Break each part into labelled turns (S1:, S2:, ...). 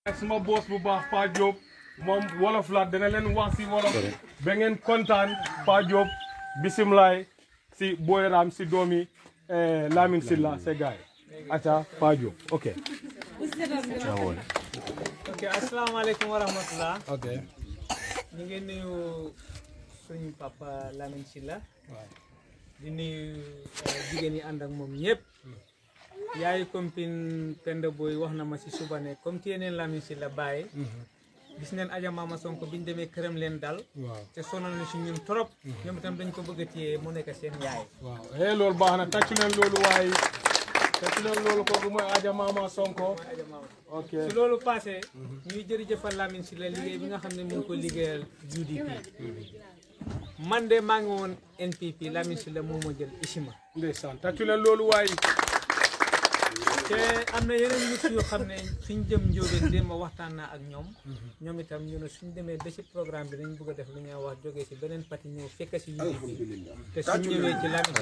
S1: suma boos bu baax Pa Diop moom wolof la dana leen wax si wolof ba ngeen kontaan Pa Diop bisimilaay si Boyram si doomi Lamin Silla se gaay aca Pa Diop ok
S2: ok asalaamaaleykum wa rahmatulah.
S1: ok
S2: ñu ngi nuyu suñu papa Lamine Silla di nuyu jigéen ñi ànd ak moom ñëpp. yaayu compine Penda Boy wax na ma si suba ne comme téye neen Lamine Silla bàyyi. gis neen Adja Mama Sonko biñ demee këram leen dal.
S1: waaw
S2: te sonal na si ñun trop. ñoom itam dañ ko bëgg a téye mu nekk seen yaay.
S1: waaw eh loolu baax na tàccu leen loolu waaye tàccu leen loolu kooku mooy Adja Mama Sonko ok
S2: su loolu passé ñuy jërëjëfal Lamine Silla liggéey bi nga xam ne mu ngi ko liggéeyal UDP. man de maa ngi woon NPP Lamine Silla moo ma jël Isima.
S1: ndeysaan tàccu leen loolu waaye
S2: te am na yeneen nit yoo xam ne suñ jëm njóobeen démb waxtaan naa ak ñoom ñoom itam ñu ne suñ demee ba ci programme bi dañ bëgg a def lu ñuy wax jógee si beneen parti ñëw fekk si UDP te suñ ñëwee ci Lamine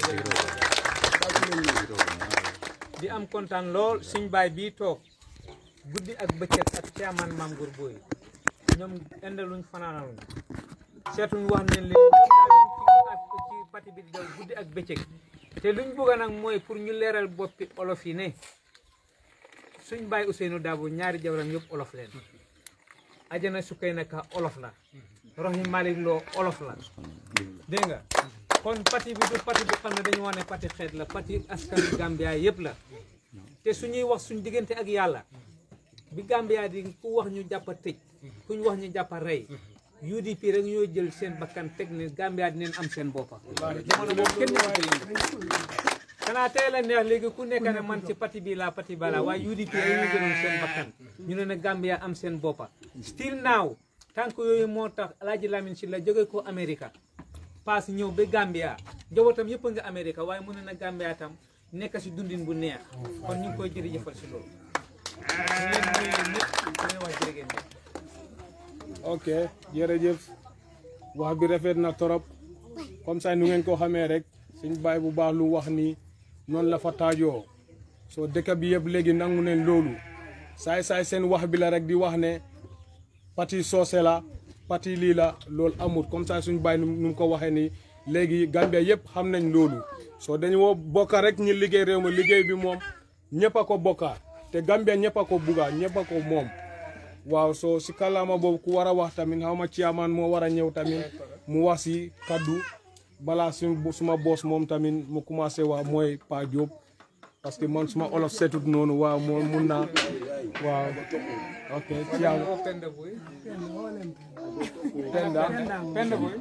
S2: Silla di am kontaan lool suñ baay bii toog guddi ak bëccëg ak caaman maam Gour Boy ñoom indaluñ fanaanaluñ seetuñ wax ne leen ci parti bi di daw guddi ak bëccëg te luñ bëgg nag mooy pour ñu leeral boppi olof yi ne suñ baay Ousseynou Dabo ñaari jabaram yëpp olof leen ajana sukkay naka olof la roxi Malick Lo olof la dégg nga kon parti bi du parti bu xam ne dañu wax ne parti xeet la parti askan Gambia yëpp la te suñuy wax suñ diggante ak yàlla bi Gambia di ku wax ñu jàppa tëj kuñ wax ñu jàppa rey UDP rek ñoo jël seen bakkan teg ne Gambia dinañ am seen boppa jamono boobu kenn ñëwatu yëngu xanaa tey la neex léegi ku nekk ne man ci parti bii laa parti ba laa waaye UDP rek ñu jëloon seen bakkan ñu ne ne Gambia am seen boppa still now tànk yooyu moo tax Alaaji Lamine Silla jóge ko Amérique paas ñëw ba Gambia njabootam yëpp a nga Amérique waaye mu ne na Gambia tam nekk si dundin bu neex kon ñu ngi koy jërëjëfal si loolu ñu leen nuyu ñëpp di leen wax jërë ngeen jëf
S1: ok jërëjëf wax bi rafet na torop comme ça nu ngeen ko xamee rek suñ baay bu baax lu wax ni noonu la fa taajoo soo dëkk bi yëpp léegi nangu neen loolu saay saay seen wax bi la rek di wax ne parti soose la parti lii la loolu amut comme ça suñ baay nu mu ko waxee ni léegi Gambia yëpp xam nañ loolu soo dañu woo bokka rek ñi liggéey réew mi liggéey bi moom ñëpp a ko bokka te Gambia ñëpp a ko bugga ñëpp a ko moom waaw soo si kàllaama boobu ku war a wax tamit xaw ma ciyaamaan moo war a ñëw tamit mu wax si kaddu balaa su suma boos moom tamit mu commencé wax mooy Pa Diop parce que man suma olof setut noonu waaw moom mun naa waaw ok ciyaam
S2: Penda Boy
S1: Penda
S2: Penda Boy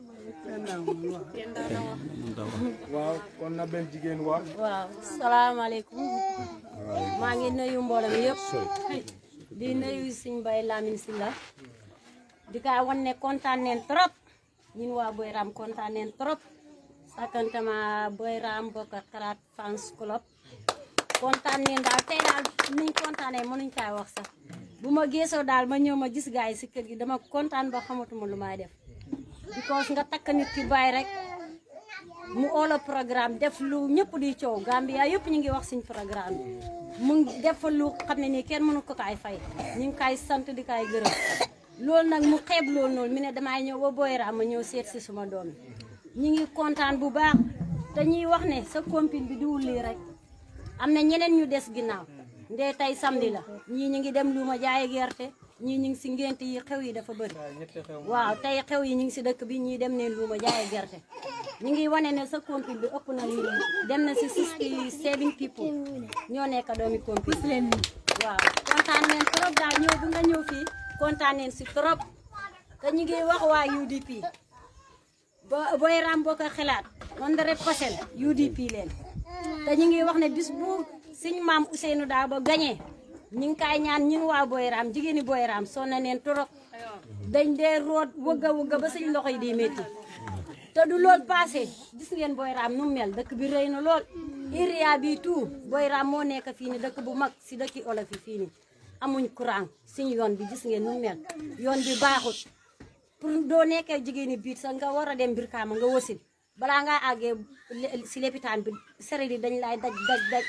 S1: waaw kon na benn jigéen wax
S3: waaw salaamaaleykum maa ngi nuyu mbooloo mi yëpp di nuyu suñ bay Lamine Silla di ka wan ne kontaan neen trop ñun waa Boyram kontaan neen trop sakantama Boyram bokk xalaat fans club kontaan neen daal tey daal niñ kontaanee mënuñ kaa wax sax bu ma geesoo daal ma ñëw ma gis gaay yi si kër gi dama kontaan ba xamatuma lu may def because nga takk nit ki bàyyi rek mu oola programme def lu ñëpp di coow Gambia yëpp ñu ngi wax suñ programme bi mu ngi def lu xam ne nii kenn mënu ko kaay fay ñu ngi kaay sant di kaay gërëm loolu nag mu xeeb loolu noonu mi ne damay ñëw ba Boyram ma ñëw seet si suma doom ñu ngi kontaan bu baax te ñuy wax ne sa compine bi diwul lii rek am na ñeneen ñu des ginnaaw ndee tey samedi la ñii ñu ngi dem lu ma jaaye gerte ñii ñu ngi si ngént yi xew yi dafa bëri waaw tey xew yi ñu ngi si dëkk bi ñii dem neen lu ma jaaye gerte ñu ngi wane ne sa compil bi ëpp na lii dem na si sixty seven people ñoo nekk doomi compil leen waaw kontaan neen trop daal ñëw bi nga ñëw fii kontaan neen si trop te ñu ngi wax waa UDP ba Boyram boo ko xalaat hundred percent UDP leen te ñu ngi wax ne bis bu suñ maam Ousseynou Dabo gañee ñu ngi kaay ñaan ñun waa Boyram jigéeni Boyram sonn na neen trop dañ dee root wëgga wëgga ba suñ loxo yi di métti te du lool passé gis ngeen Boyram nu mu mel dëkk bi rëy na lool area bi tout Boyram moo nekk fii ni dëkk bu mag si dëkki olof yi fii ni amuñ courant suñ yoon bi gis ngeen nu mu mel yoon bi baaxut pour doo nekkee jigéeni biit sax nga war a dem Brikama nga wasin balaa ngaa àggee si lepitaan bi sere di dañ laay daj daj daj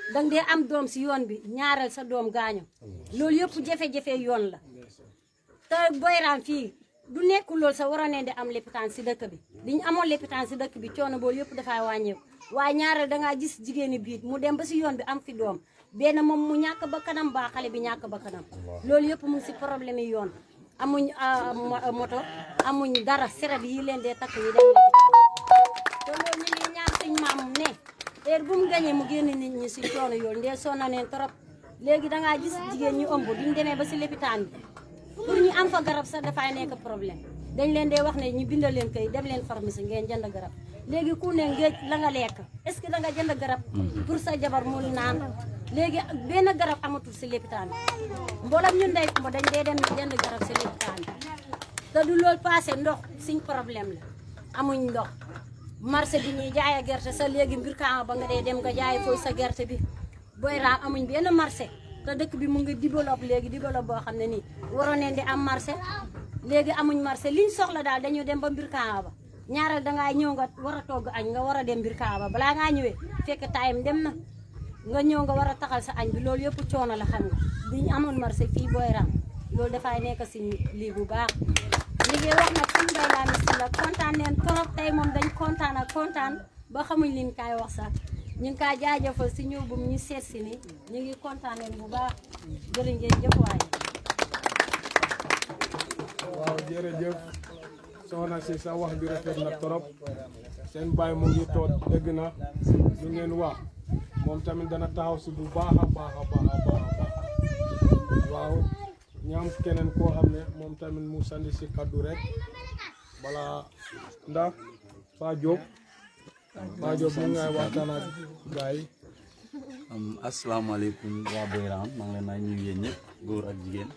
S3: danga dee am doom si yoon bi ñaareel sa doom gaañu loolu yëpp jafe-jafe yoon la te boyraam fii du nekk loolu sa waroon ne di am lépitaan si dëkk bi biñu amoon lépitaan si dëkk bi coono boolu yëpp dafay wàññeeku waaye ñaareel dangaa gis jigéeni biit mu dem ba si yoon bi am fi doom benn moom mu ñàkk ba kanam ba xale bi ñàkk ba kanam loolu yëpp mu ngi si problème yi yoon amuñ ah, mo- moto amuñ dara seret yi leen dee takk yi dem te loolu ñu ngi ñaan suñ maam ne heure bu mu gañee mu génn nit ñi si coono yoon ndee sonna neen trop léegi dangaa gis jigéen ñu ëmb duñ demee ba si lépitaan bi pour ñu am fa garab sax dafay nekk problème dañ leen dee wax ne ñu bindal leen kay dem leen pharmacie ngeen jënd garab léegi ku ne ngéej la nga lekk est-ce que da nga jënd garab pour sa jabar mu naan léegi benn garab amatul si lépitaan bi mboolem ñun day mbo dañ dee dem jënd garab si lépitaan bi te du loolu passé ndox suñ problème la amuñ ndox marché bi ñuy jaaya gerte sa léegi mbir kaama ba nga dee dem nga jaay fooy sa gerte bi booy raam amuñ benn marché te dëkk bi mu ngi développe léegi développe boo xam ne nii waroon neen di am marché léegi amuñ marché liñ soxla daal dañu dem ba mbir kaama ba ñaareel dangaa ñëw nga war a togg añ nga war a dem mbir kaama ba balaa ngaa ñëwee fekk taayam dem na nga ñëw nga war a taxal sa añ bi loolu yëpp coono la xam nga diñ amoon marché fii booy raam loolu dafay nekk si lii bu baax liggéey wax nag suñu mbay laa mis la kontaan neen trop tey moom dañ kontaan ak kontaan ba xamuñ liñ kaay wax sax ñu ngi kaa jaajëfal si ñëw bu mu ñu seet si ni ñu ngi kontaan neen bu baax jërë ngeen jëf waay
S1: waaw jërëjëf soxna si sa wax bi rafet na trop seen baay mu ngi toog dégg na lu ngeen wax moom tamit dana taxaw si bu baax a baax a baax a baax a baax waaw ñaam keneen koo xam ne moom tamit mu sandi si kaddu rek bala ndax Fa Diop Fa Diop mu ngay waxtaan ak gars yi
S4: am asalaamaaleykum waa Boyram maa ngi leen naa nuyu yéen ñëpp góor ak jigéen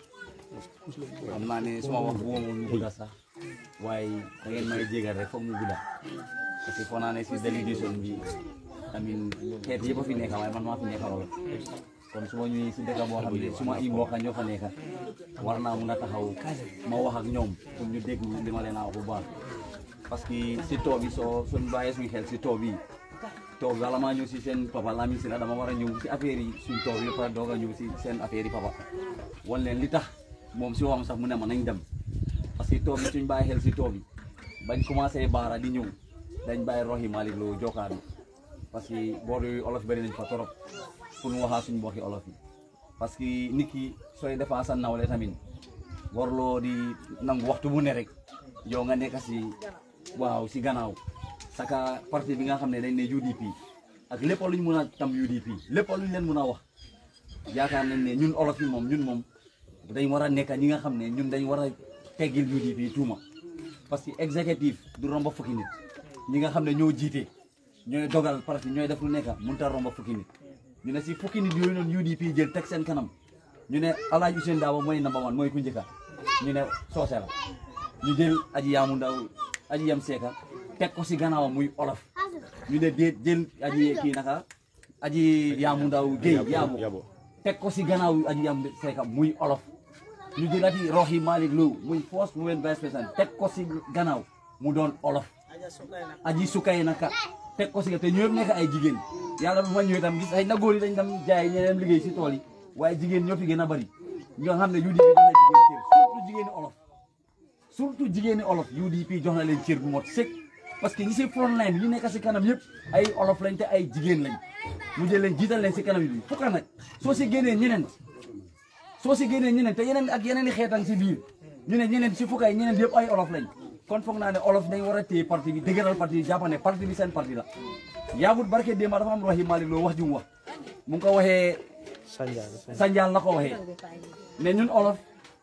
S4: xam naa ne suma wax bu ma mu gudda sax waaye da ngeen may jégal rek foog mu gudda parce que foog naa ne si délégation bi amin xeet yëpp a fi nekka waaye man maa fi nekka lool kon su ma ñëwee si dëkk boo xam ne su ma i mbokk ñoo fa nekka war naa mun a taxaw ma wax ak ñoom pour ñu dégg li ma leen a wax bu baax parce que si too bi soo suñ bàyyee suñu xel si too bi toog bala maa ñëw si seen papa Lamine Sina dama war a ñëw si affaire yi suñ toog yi pare doog a ñëw si seen affaire yi papa wan leen li tax moom si waxam sax mu ne ma nañ dem parce que toog bi suñ bàyyi xel si toog bi bañ commencé baara di ñëw dañ bàyyi roxi Malick Lo jokkaar bi parce que boor yooyu olof bëri nañ fa torop pour mu waxaa suñ mbokki olof yi parce que nit ki sooy defaa sa nawle tamit warloo di nangu waxtu bu ne rek yow nga nekk si waaw si gannaaw saka parti bi nga xam ne dañ ne UDP ak lépp luñ mun a tam UDP lépp luñ leen mun a wax yaakaar nañ ne ñun olof yi moom ñun moom dañ war a nekk ñi nga xam ne ñun dañ war a teggil UDP tuuma parce que exécutif du romba fukki nit ñi nga xam ne ñoo jiite ñooy dogal parti ñooy def lu nekk mënut a romba fukki nit ñu ne si fukki nit yooyu noonu UDP jël teg seen kanam ñu ne Alaaji Ousainou Darboe mooy number one mooy ku njëkka ñu ne soose la ñu jël aji yaamu ndaw aji yam seeka teg ko si gannaawam muy olof ñu ne déet jël aji kii naka aji yaamu ndaw géey yaabu teg ko si gannaaw aji yam seeka muy olof ñu jël ati roxi Malick Lo muy first women vice président teg ko si gannaaw mu doon olof aji sukay naka teg ko si te ñëpp nekk ay jigéen yàlla bu ma ñëwee tam gis ay na góor yi dañ dem jaay ñeneen liggéey si tool yi waaye jigéen ñoo fi gën a bari ñoo xam ne UDP jox na jigéen cër surtout jigéeni olof surtout jigéeni olof UDP jox na leen cër bu mot sëkk parce que ñi si front line ñu nekk si kanam yëpp ay olof lañ te ay jigéen lañ mu jël leen jiital leen si kanam yi fukka nag soo si génnee ñeneen soo si génnee ñeneen te yeneen ak yeneen i xeetan si biir ñu ne ñeneen si fukka yi ñeneen yëpp ay olof lañ kon foog naa ne olof dañ war a téye parti bi dëgëral parti bi jàpp ne parti bi seen parti la yaagut barke démba dafa am roxi Malick Lo wax ju mu wax mu ngi ko waxee sanjaal la ko waxee ne ñun olof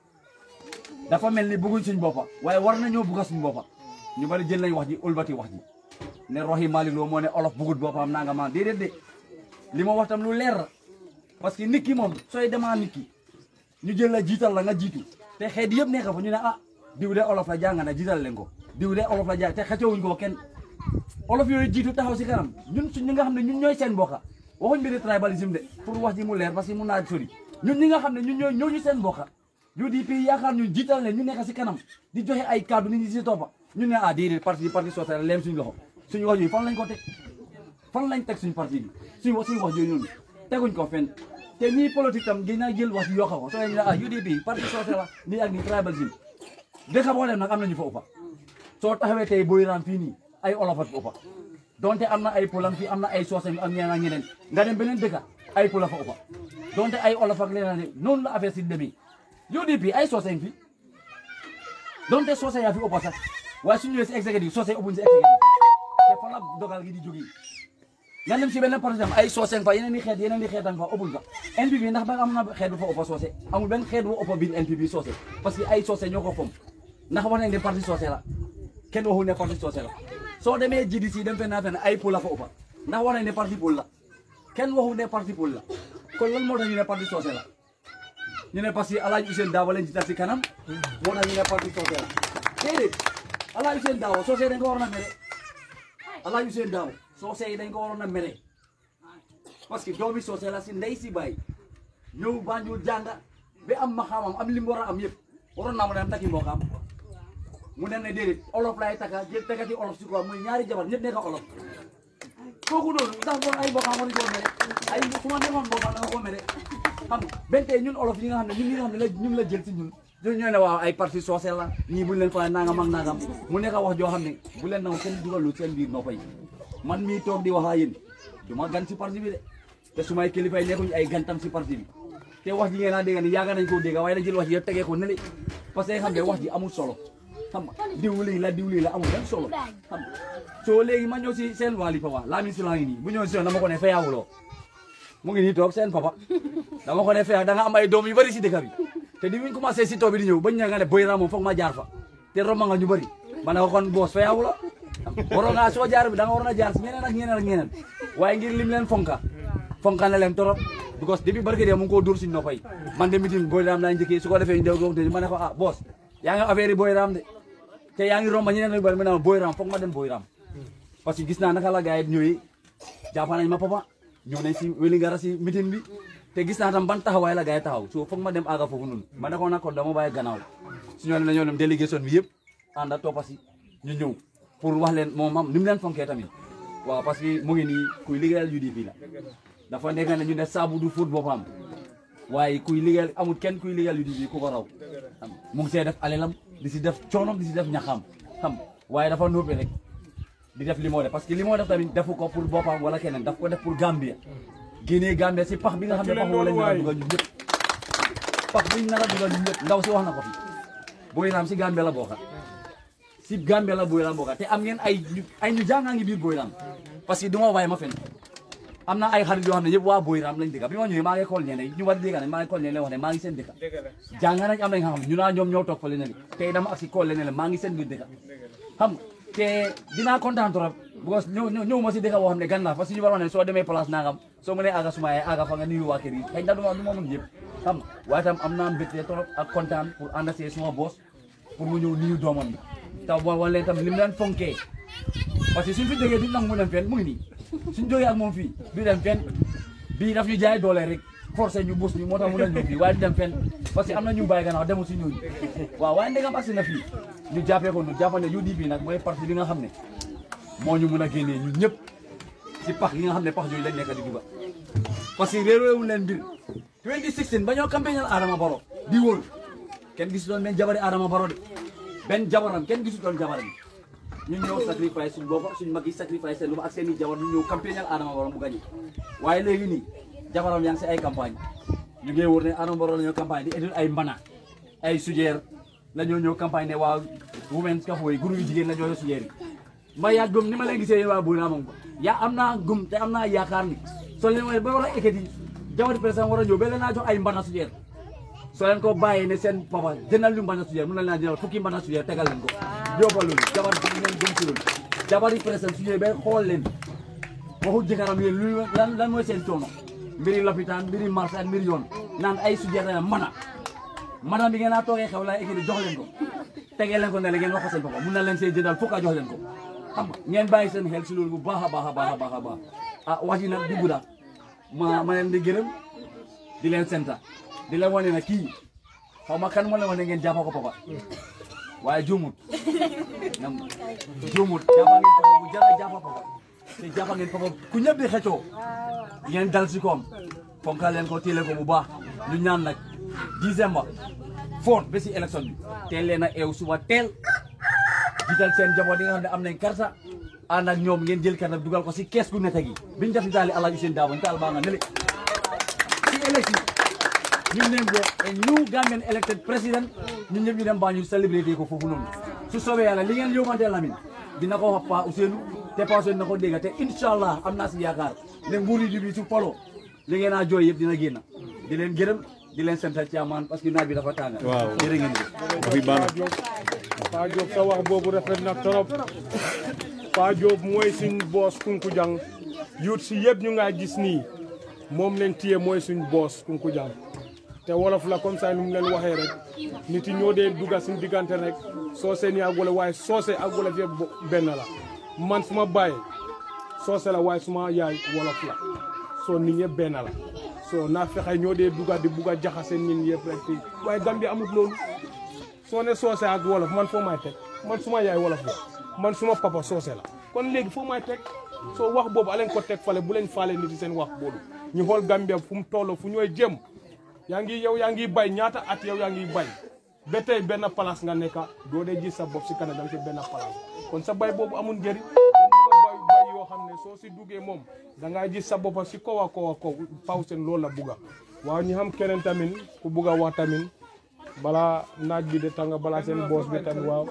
S4: dafa mel ni bëgguñ suñ boppa waaye war nañoo bëgga suñ boppa ñu bari jël nañ wax ji ulbati wax ji ne roxi Malick Lo moo ne olof bëggut boppam naa nga maan déedéet de li ma wax tam lu leer la parce que nit ki moom sooy demaa nit ki ñu jël la jiital la nga jiitu te xeet yëpp nekk fa ñu ne ah diw de olof la jàng na jiital leen ko diw de olof la jàng te xëccewuñ ko kenn olof yooyu jiitu taxaw si kanam ñun suñ ñi nga xam ne ñun ñooy seen bokka waxuñ mbiri tribalisme de pour wax ji mu leer parce que mun naa sori ñun ñi nga xam ne ñun ñooy ñooñu seen bokka UDP yaakaar ñun jiital leen ñu nekk si kanam di joxe ay kaddu nit ñi si toppa ñun ne ah déedéet parti parti socialiste leem suñu loxo suñu wax yooyu fan lañ ko teg fan lañ teg suñu parti bi suñu wax suñu wax yooyu noonu teguñ ko fenn te ñii politique tam gën naa jël wax yokk ko soo leen ne ah UDP parti soose la nii ak nii tribalisme dëkk boo dem nag am nañu fa ëppa soo taxawee tey boy raam fii nii ay olofat fa ëppa donte am na ay polam fii am na ay soose ak ñeneen ak ñeneen nga dem beneen dëkka ay pola fa ëppa donte ay olof ak leneen noonu la affaire si demee UDP ay soose fi donte soose yaa fi ëppa sax waaye su ñëwee si exécutif soose ëppuñ si exécutif te fa la dogal gi di jógee nga dem si benn par exemple ay soose fa yeneen i xeet yeneen i xeetan fa ëppuñ fa NPP ndax ba am na xeet bu fa ëppa soose amul benn xeet bu ëppa biir NPP soose parce que ay soose ñoo ko fom ndax wax nañ ne parti soose la kenn waxul ne parti soose la soo demee GDC dem fenn fenn ay pôle la fa ëppa ndax wax nañ ne parti pôle la kenn waxul ne parti pôle la kon lan moo tax ñu ne parti soose la ñu ne parce que Alaaji Ousainou Darboe lañ jiital si kanam moo tax ñu ne parti soose la déedéet Alaaji Ousainou Darboe soose dañ ko waroon a mere Alaaji Ousainou Darboe soose yi dañ ko waroon a mere parce que doomi soose la si ndey si baay ñëw Banjul jànga ba am maxaamam am li mu war a am yëpp waroon naa mu dem takki mbokkam mu ne ne déedéet olof laay taka jël takati olof si quoi muy ñaari jabar ñëpp nekk olof kooku noonu ndax bon ay mbokkam war ko mere ay su ma demoon mbokkam da nga ko mere xam nga benn tey ñun olof yi nga xam ne ñun ñi nga xam ne la ñun la jël si ñun ñun ñoo ne waaw ay parti soose la ñii buñ leen fa nangam ak nangam mu nekk wax joo xam ne bu leen nangu kenn dugalu seen biir noppa yi man mii toog di wax ak yéen du ma gan si parti bi de te su may kilifa yi nekkuñ ay gantam si parti bi te wax ji ngeen a dégg ni yaaga nañ koo dégg waaye dañ jël wax ji yëpp tegee ko nele parce que xam ne wax ji amul solo xam nga diwlin la diwlin la amul benn solo xam nga soo léegi ma ñëw si seen waali papa Lamin Sila ngi nii bu ñëw si dama ko ne feyaawuloo mu ngi nii toog seen papa dama ko ne feya da nga am ay doom yu bëri si dëkk bi te di muñ commencé si tool bi di ñëw bañ ña nga ne boy ra moom foog ma jaar fa te romba nga ñu bëri ma ne ko kon boos feyaawuloo waroon naa soo jaar bi da nga waroon a jaar si ñeneen ak ñeneen ak ñeneen waaye ngir lim leen fonka fonka na leen torop because depuis barke de mu ngi koo dóor suñu noppa yi man de meeting boy raam laa njëkkee su ko defee ñu dew goog ma ne ko ah boos yaa ngi affaire yi boy raam de te yaa ngi romba ñeneen ak bëri ma ne ma boy raam foog ma dem boy raam parce que gis naa naka la gars yi ñëwee jàpp nañ ma papa ñëw nañ si Wélingara si meeting bi te gis naa tam ban taxawaay la gars yi taxaw so foog ma dem àgga foofu noonu ma ne ko nag kon dama bàyyi gannaaw su ñoo dem dañoo dem délégation bi yëpp ànd ak toppa si ñu ñëw pour wax leen moom am ni mu leen fonkee tamit waaw parce que mu ngi nii kuy liggéeyal UDP la dafa nekk ne ñu ne saabu du fóot boppam waaye kuy liggéeyal amul kenn kuy liggéeyal UDP ku ko raw xam mu ngi see def alelam di si def coonom di si def ñaxam xam waaye dafa nóobe rek di def li moo def parce que li moo def tamit defu ko pour boppam wala keneen daf ko def pour Gambia génnee Gambia si pax bi nga xam ne pax wala ñu nar a dugal ñun ñëpp pax bi ñu nar a dugal ñun ñëpp ndaw si wax na ko fi Boy Ram si Gambia la bokka si Gambia la Boy Ram bokka te am ngeen ay ñu ay ñu jàngaa ngi biir Boy Ram parce que du ma waaye ma fen am na ay xarit yoo xam ne yëpp waa Boy Ram lañ dëkka bi ma ñëwee maa ngi xool ñeneen ñu war dégg nañ maa ngi xool ñeneen wax ne maa ngi seen dëkka jàng nañ am nañ xam ñu naa ñoom ñoo toog fa leneen tey dama ak si xool leneen maa ngi seen biir dëkka xam nga te dinaa kontaan trop because ñëw ñëw ñëw ma si dëkk boo xam ne gan la parce que ñu war wax ne soo demee place nangam soo mënee aga suma yaay aga fa nga nuyu waa kër yi xëy na du ma du ma mën yëpp xam nga waaye tam am naa mbégte trop ak kontaan pour ànd see suma boss pour mu ñëw nuyu doomam bi taw boo wan leen tam li mu leen fonkee parce que suñ fi jógee duñ nangu mu dem fenn mu ngi nii suñ jógee ak moom fii du dem fenn bii daf ñu jaay doole rek forcé ñu bus ñu moo tax mu leen ñëw fii waaye du dem fenn parce que am na ñu bàyyi gannaaw demul si ñooñu waaw waaye ndegam agsi na fii ñu jàppee ko ñu jàppal ne UDP nag mooy parti bi nga xam ne moo ñu mën a génnee ñun ñëpp si pax yi nga xam ne pax yooyu lañ nekk di duga parce que réeréewuñ leen mbir 2016 ba ñoo campagnal Adama Barrow di wóor kenn gisutoon benn jabari Adama Barrow de benn jabaram kenn gisutoon jabaram ñun ñëw sacrifice suñ bopp suñ mag yi sacrifice seen lu ak seen i jabar ñu ñëw campagnal Adama Barrow mu gañe waaye léegi nii jabaram yaa ngi si ay campagne ñu ngi wóor ne Adama Barrow la ñoo campagne di étude ay mbana ay sujeer la ñoo ñëw campagne ne waa women kafoy guru yu jigéen la ñoo yor sujeer yi ma yaa gëm ni ma leen gisee yéen waa Boy Ram moom yaa am naa gëm te am naa yaakaar ni soo leen waxee ba war a ekkati jawati président war a ñëw ba leen naa jox ay mbana sujeer soo leen ko bàyyee ne seen papa jëndal ñu mbana sujeer mun na leen a jëndal fukki mbana sujeer tegal leen ko yóbbal loolu jabar bi ngeen gëm si loolu jabari président sujeer ba xool leen waxu jëkkëram yéen lu lan lan mooy seen coono mbiri lopitaan mbiri marché ak mbiri yoon naan ay sujeer dana mana mana bi ngeen a toogee xew laa ekkati jox leen ko tegee leen ko ne la ngeen wax ko seen papa mun na leen see jëndal fukk a jox leen ko xam nga ngeen bàyyi seen xel si loolu bu baax a baax a baax a baax a baax ah wax ji nag di gudda ma ma leen di gërëm di leen senta di leen wane na kii xaw ma kan moo leen wane ngeen jàppa ko papa waaye juumut nam juumut jàppa ngeen papa bu jara jàppa papa te jàpp ngeen papa ku ñëpp di xëccoo ngeen dal si koom fonkal leen ko téele ko bu baax ñu ñaan nag décembre foot ba si élection bi teel leen a eew suba teel jiital seen njaboot yi nga xam ne am nañ karta ànd ak ñoom ngeen jël karta dugal ko si kees gu nete gi biñu def ni taali Alaaji Seen Daabo ñu taal baa nga nele si élection ñu name ko a new Gambian elected president ñun ñëpp ñu dem baa ñu célébrité ko foofu noonu su soobee yàlla li ngeen yóbbante Lamin dina ko wax Pa Ousseynou te Pa Ousseynou dina ko dégg te incha allah am naa si yaakaar ne nguuri ji bi su polo li ngeen a jooy yëpp dina génn di leen gërëm di leen sant ci amaan parce que naaj bi dafa tàng
S5: Waaw.
S4: jërë ngeen jëf
S5: fi baax na
S1: Pa Diop sa wax boobu rafet na trop Pa Diop mooy suñ boos Kunkujang yuut si yëpp ñu nga gis nii moom leen téye mooy suñ boos Kunkujang te wolof la comme ça nu mu leen waxee rek nit yi ñoo dee dugga suñ diggante rek soose ni ak wala waaye soose ak wolof yëpp bo- benn la man suma baay soose la waaye suma yaay wolof la soo nit ñëpp benn la soo naa fexe ñoo dee dugga di bugg a jaxase nit ñi yëpp rek fii waaye Gambie amut loolu soo ne soose ak wolof man foo may teg man suma yaay wolof la man suma papa soose la kon léegi foo may teg soo wax boobu aleen ko teg fale bu leen faale nit yi seen wax boobu ñu xool Gambia fu mu toll fu ñooy jëm yaa ngi yow yaa ngi bay ñaata at yow yaa ngi bay ba tey benn place nga nekka doo dee gis sa bopp si kanam danga si benn place kon sa bay boobu amul njëriñ dañ bëgg a bay bay yoo xam ne soo si duggee moom da ngaa gis sa bopp si kaw a kaw a kaw faw seen loolu la bugga waaw ñu xam keneen tamit ku bugg a wax tamit balaa naaj bi de tàng balaa seen boos bi tamit waaw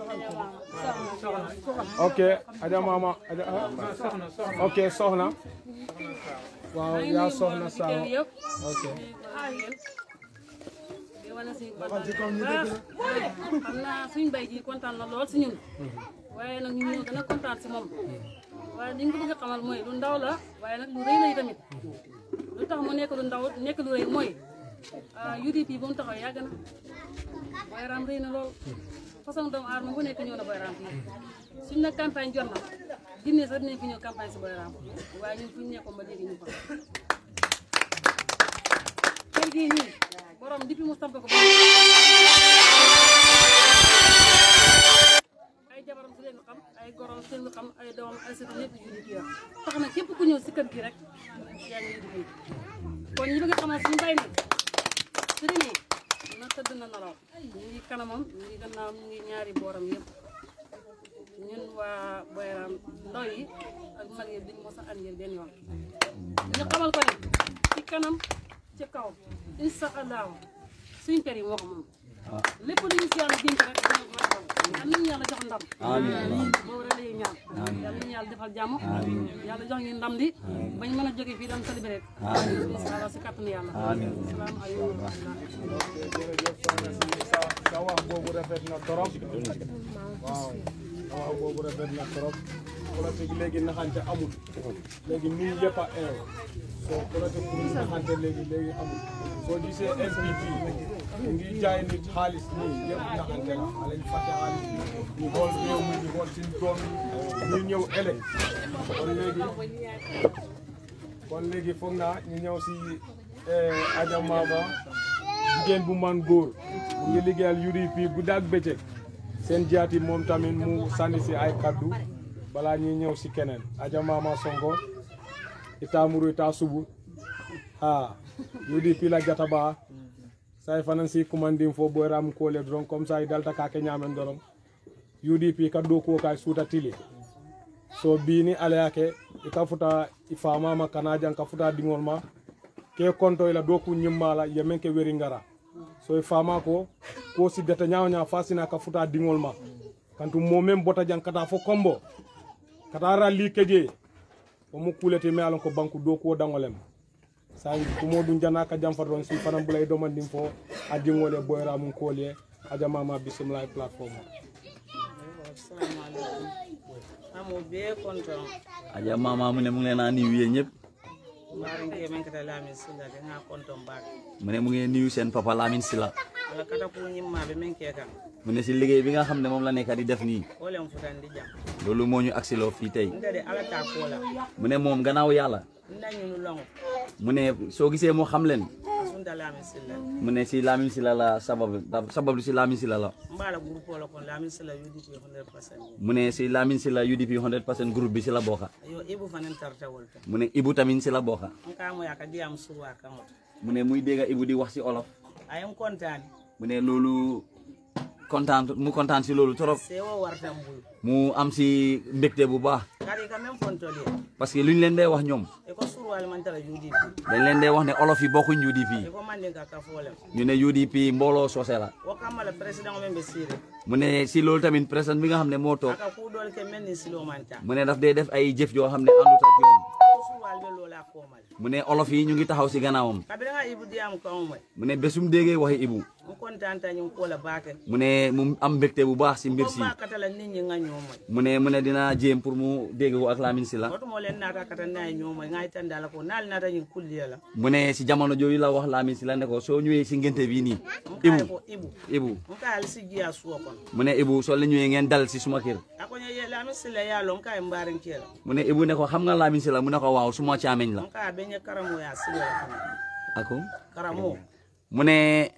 S1: ok aja mama aja ah.
S2: soxna soxna
S1: ok soxna waaw yaa soxna saawa
S6: yëpp
S1: ok
S6: di wane suñu kontaan bu baax xam naa suñu bay ji kontaan na lool si ñun waaye nag ñu ñëw gën a kontaan si moom waaye li ñu ko bëgg a xamal mooy lu ndaw la waaye nag lu rëy la tamit lu tax mu nekk lu ndaw nekk lu rëy mooy ah UDP ba mu taxaw yàgg na Boy Ram rëy na lool façon doomu aadama bu nekk ñëw na Boy Ram fii suñ na campagne jot na Guinée sax dinañ fi ñëw campagne si Boy Ram waaye ñun fu ñu nekkoon ba léegi ñu fa kër gii nii borom depuis mu samp ko ba ay jabaram su leen xam ay gorom su leen xam ay doomam ay sëtu ñëpp yu di yor tax na képp ku ñëw si kër gi rek yaa ngi di kon ñu bëgg a xamal suñu bay ne su demee na tëdd na nalaw ñu ngi kanamam ñu ngi gannaawam ñu ngi ñaari booram yëpp ñun waa Boy Ram ndaw yi ak mag yi duñ mos a ànd benn yoon ñu xamal ko ne ci kanam ci kaw incha allahu suñ kër yi moo ko moom lépp lu ñu si yàlla dénk rek dina ko defal yal nañu yàlla jox ndam boobu rek la ñuy ñaan yal nañu yàlla defal jàmm yàlla jox ñu ndam li bañ mën a jóge fii dem célébrer incha allah si kàttanu yàlla asalaamaaleykum wa rahmatulah
S1: jërëjëf soxna si sa sa wax boobu rafet na trop waaw sa wax boobu rafet na trop politique léegi naxante amul léegi nit yëpp a eew soo politique pour naxante léegi léegi amul soo gisee NPP ñu ngi jaay nit xaalis nii yëpp naxante la alañ fàtte xaalis bi ñu xool réew mi ñu xool suñ doom yi ñu ñëw ëllëg kon léegi kon léegi foog naa ñu ñëw si Adja Mama jigéen bu man góor mu ngi liggéeyal UDP guddi ak bëccëg seen jaati moom tamit mu sànni si ay kaddu balaa ñuy ñëw si keneen Adja Mama Sonko ita muru ita subu ha UDP la jata ba say fanan si kumandin fo Boy Ram kole doron comme ça i dalta kake ñamen doron UDP ka do ko kay suuta tili so bini ala yake i ka futa i famama kana jan ka futa dingol ma ke konto ila doku nyimmala yemen ke weri ngara so i fama ko ko si data nyaaw nya fasina ka futa dingol ma kantu momem bota jan kata fo kombo kata ralli keje o mu kulete me alon ko banku doku o dangolem sa kumo dun jana ka jam fadon si fanam bulay domandim fo a dingole boyra mun kolye aja mama bismillah platform
S7: amo bee konton
S4: aja mama mu ne mu ngi leen a nuyu yéen ñëpp
S7: mbaari nge men kata laami sila de nga konton baak
S4: mu ne mu ngi nuyu seen papa Lamine Sila
S7: ala kata ku ñimma be men ke kan
S4: mu ne si liggéey bi nga xam ne moom la nekk di def nii
S7: wo len futandi jam
S4: loolu moo ñu agsiloo fii tey
S7: nda de ala ta ko la
S4: mu ne moom gannaaw yàlla
S7: nda ñunu long
S4: mu ne soo gisee moo xam leen
S7: asunda lamin silla
S4: mu ne si Lamin Silla la sabab sabab si Lamin Silla la
S7: mbala groupe la kon lamin silla UDP 100%
S4: mu ne si Lamin Silla UDP 100% groupe bi si la bokka
S7: yo ibu fanen tarta wolta
S4: mu ne Ibu tamit si la bokka
S7: nka mo yaka diam suwa kamot
S4: mu ne muy dégg Ibu di wax si olof
S7: ayam kontani
S4: mu ne loolu kontaan mu kontaan si loolu trop
S7: sewo warta mbul
S4: mu am si mbégte bu baax
S7: kadi ka même fontoli
S4: parce que lu ñu leen dee wax ñoom
S7: e ko surwal man tara UDP
S4: dañ leen dee wax ne olof yi bokkuñ
S7: e
S4: UDP
S7: ko mande ka ka folem
S4: ñu ne UDP mbooloo soose la
S7: wo kamala président men be sire
S4: mu ne si loolu tamit président bi nga xam ne moo toog
S7: aka ku dol ke men ni silo manta
S4: mu ne daf dee def ay jëf yoo xam ne àndut ak yoon
S7: ko surwal be lola komal
S4: mu ne olof yi ñu ngi taxaw si gannaawam
S7: kabira nga ibu diam ko mo
S4: mu ne bésum déggee waxi Ibu
S7: mu kontanta ñu ko la baake
S4: mu ne mu am mbégte bu baax si mbir
S7: ko
S4: si
S7: ba katala nit ñi nga ñomo
S4: mu ne mu ne dina jéem pour mu dégg ko ak Lamin Silla
S7: woto mo len nata kata nay ñomo ngay tan dala ko nal nata ñu kulliya la
S4: mu ne si jamono jooju la wax Lamin Silla ne ko soo ñëwee si ngénte bii nii
S7: mu kay
S4: Ibu
S7: ko ibu
S4: Ibu
S7: mu kay al si jiya suwo kon
S4: mu ne Ibu soo la ñëwee ngeen dal si suma kër
S7: ako ñu ye la mi sila ya lo kay mbarin kela
S4: mu ne Ibu ne ko xam nga Lamin Silla mu ne ko waaw suma caameñ la
S7: mu kay be ñe karamo ya sila la kana
S4: ako
S7: karamo
S4: mu ne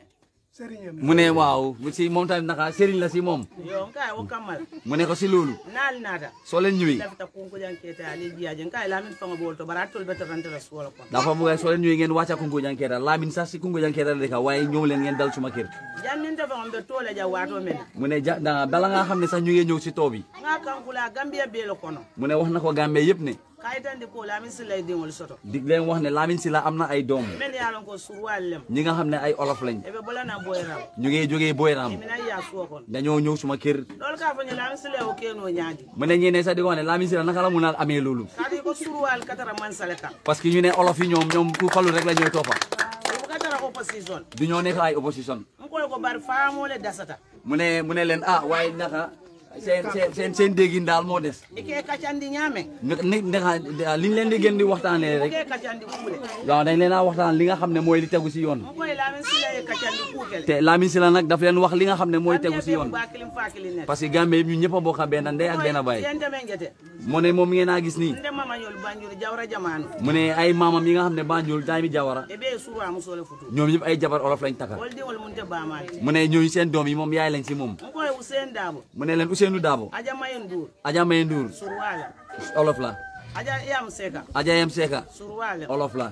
S4: mu ne waaw si moom tamit naka sëriñ la si moom
S7: yo mu kay wo kamal
S4: mu ne ko si loolu
S7: nal nata
S4: soo leen ñëwee
S7: lafita kunku jan keta ali jiya jen kay la min fanga bol to baratol be tarante la suwo kon
S4: dafa bëgg soo leen ñëwee ngeen wàcca kungo jankeeta Lamin sax si kungo jankeeta la dëkka waaye ñëw leen ngeen dal suma kër
S7: jan nin ta fanga be tole ja wato men
S4: mu ne ja da- bala nga xam ne sax ñu ngi ñëw si too bi
S7: nga kankula gambia be lo kono
S4: mu ne wax na ko Gambie yëpp ne
S7: kay tan di ko la min sila dingol soto
S4: dig leen wax ne Lamin Silla am na ay doom
S7: men ya lon ko surwal lem
S4: ñi nga xam ne ay olof lañ
S7: e be bolana boy raw
S4: ñu ngi jógee Boyram
S7: mina ya suwo kon
S4: dañoo ñëw suma kër
S7: lol ka fa ñu la min sila o keno nyaadi
S4: mu ne ñeneen sax di ko wax ne Lamin Silla naka la mun a amee loolu
S7: kadi ko surwal katara man sale kam
S4: parce que ñu ne olof yi ñoom ñoom ku falu rek la ñooy toppa
S7: ko katara opposition
S4: du ñoo nekk ay opposition
S7: ko ko bar faamole dasata
S4: mu ne mu ne leen ah waaye naka seen seen seen seen déggin daal moo des
S7: ike kacandi ñaame
S4: ne ne naka liñ leen di gën di waxtaanee rek
S7: ike kacandi kuule
S4: waaw dañ leen a waxtaan li nga xam ne mooy li tegu si yoon
S7: mo koy lamin sila e kacandi kuukele
S4: te Lamin Silla nag daf leen wax li nga xam ne mooy tegu si yoon
S7: bakilim fakili net
S4: parce que Gambie yëpp ñu ñëpp a bokk benn ndey ak benn baay
S7: yende men jete
S4: mu ne moom ngeen a gis nii
S7: nde mama ñol banjuri jawra jamanu
S4: mu ne ay maamam yi nga xam ne Banjul Taimi Jawara
S7: e be suru am sole futu
S4: ñoom ñëpp ay jabar olof lañ takka
S7: wol di wol munte bamal
S4: mu ne ñooñu seen doom yi moom yaay lañ si moom
S7: mo koy usen dabo
S4: mu ne leen Ousseynou Dabo
S7: aja mayen dur
S4: Adja May Ndour
S7: surwala
S4: olof la
S7: aja yam seka
S4: Adja Yem Seka
S7: surwala
S4: olof la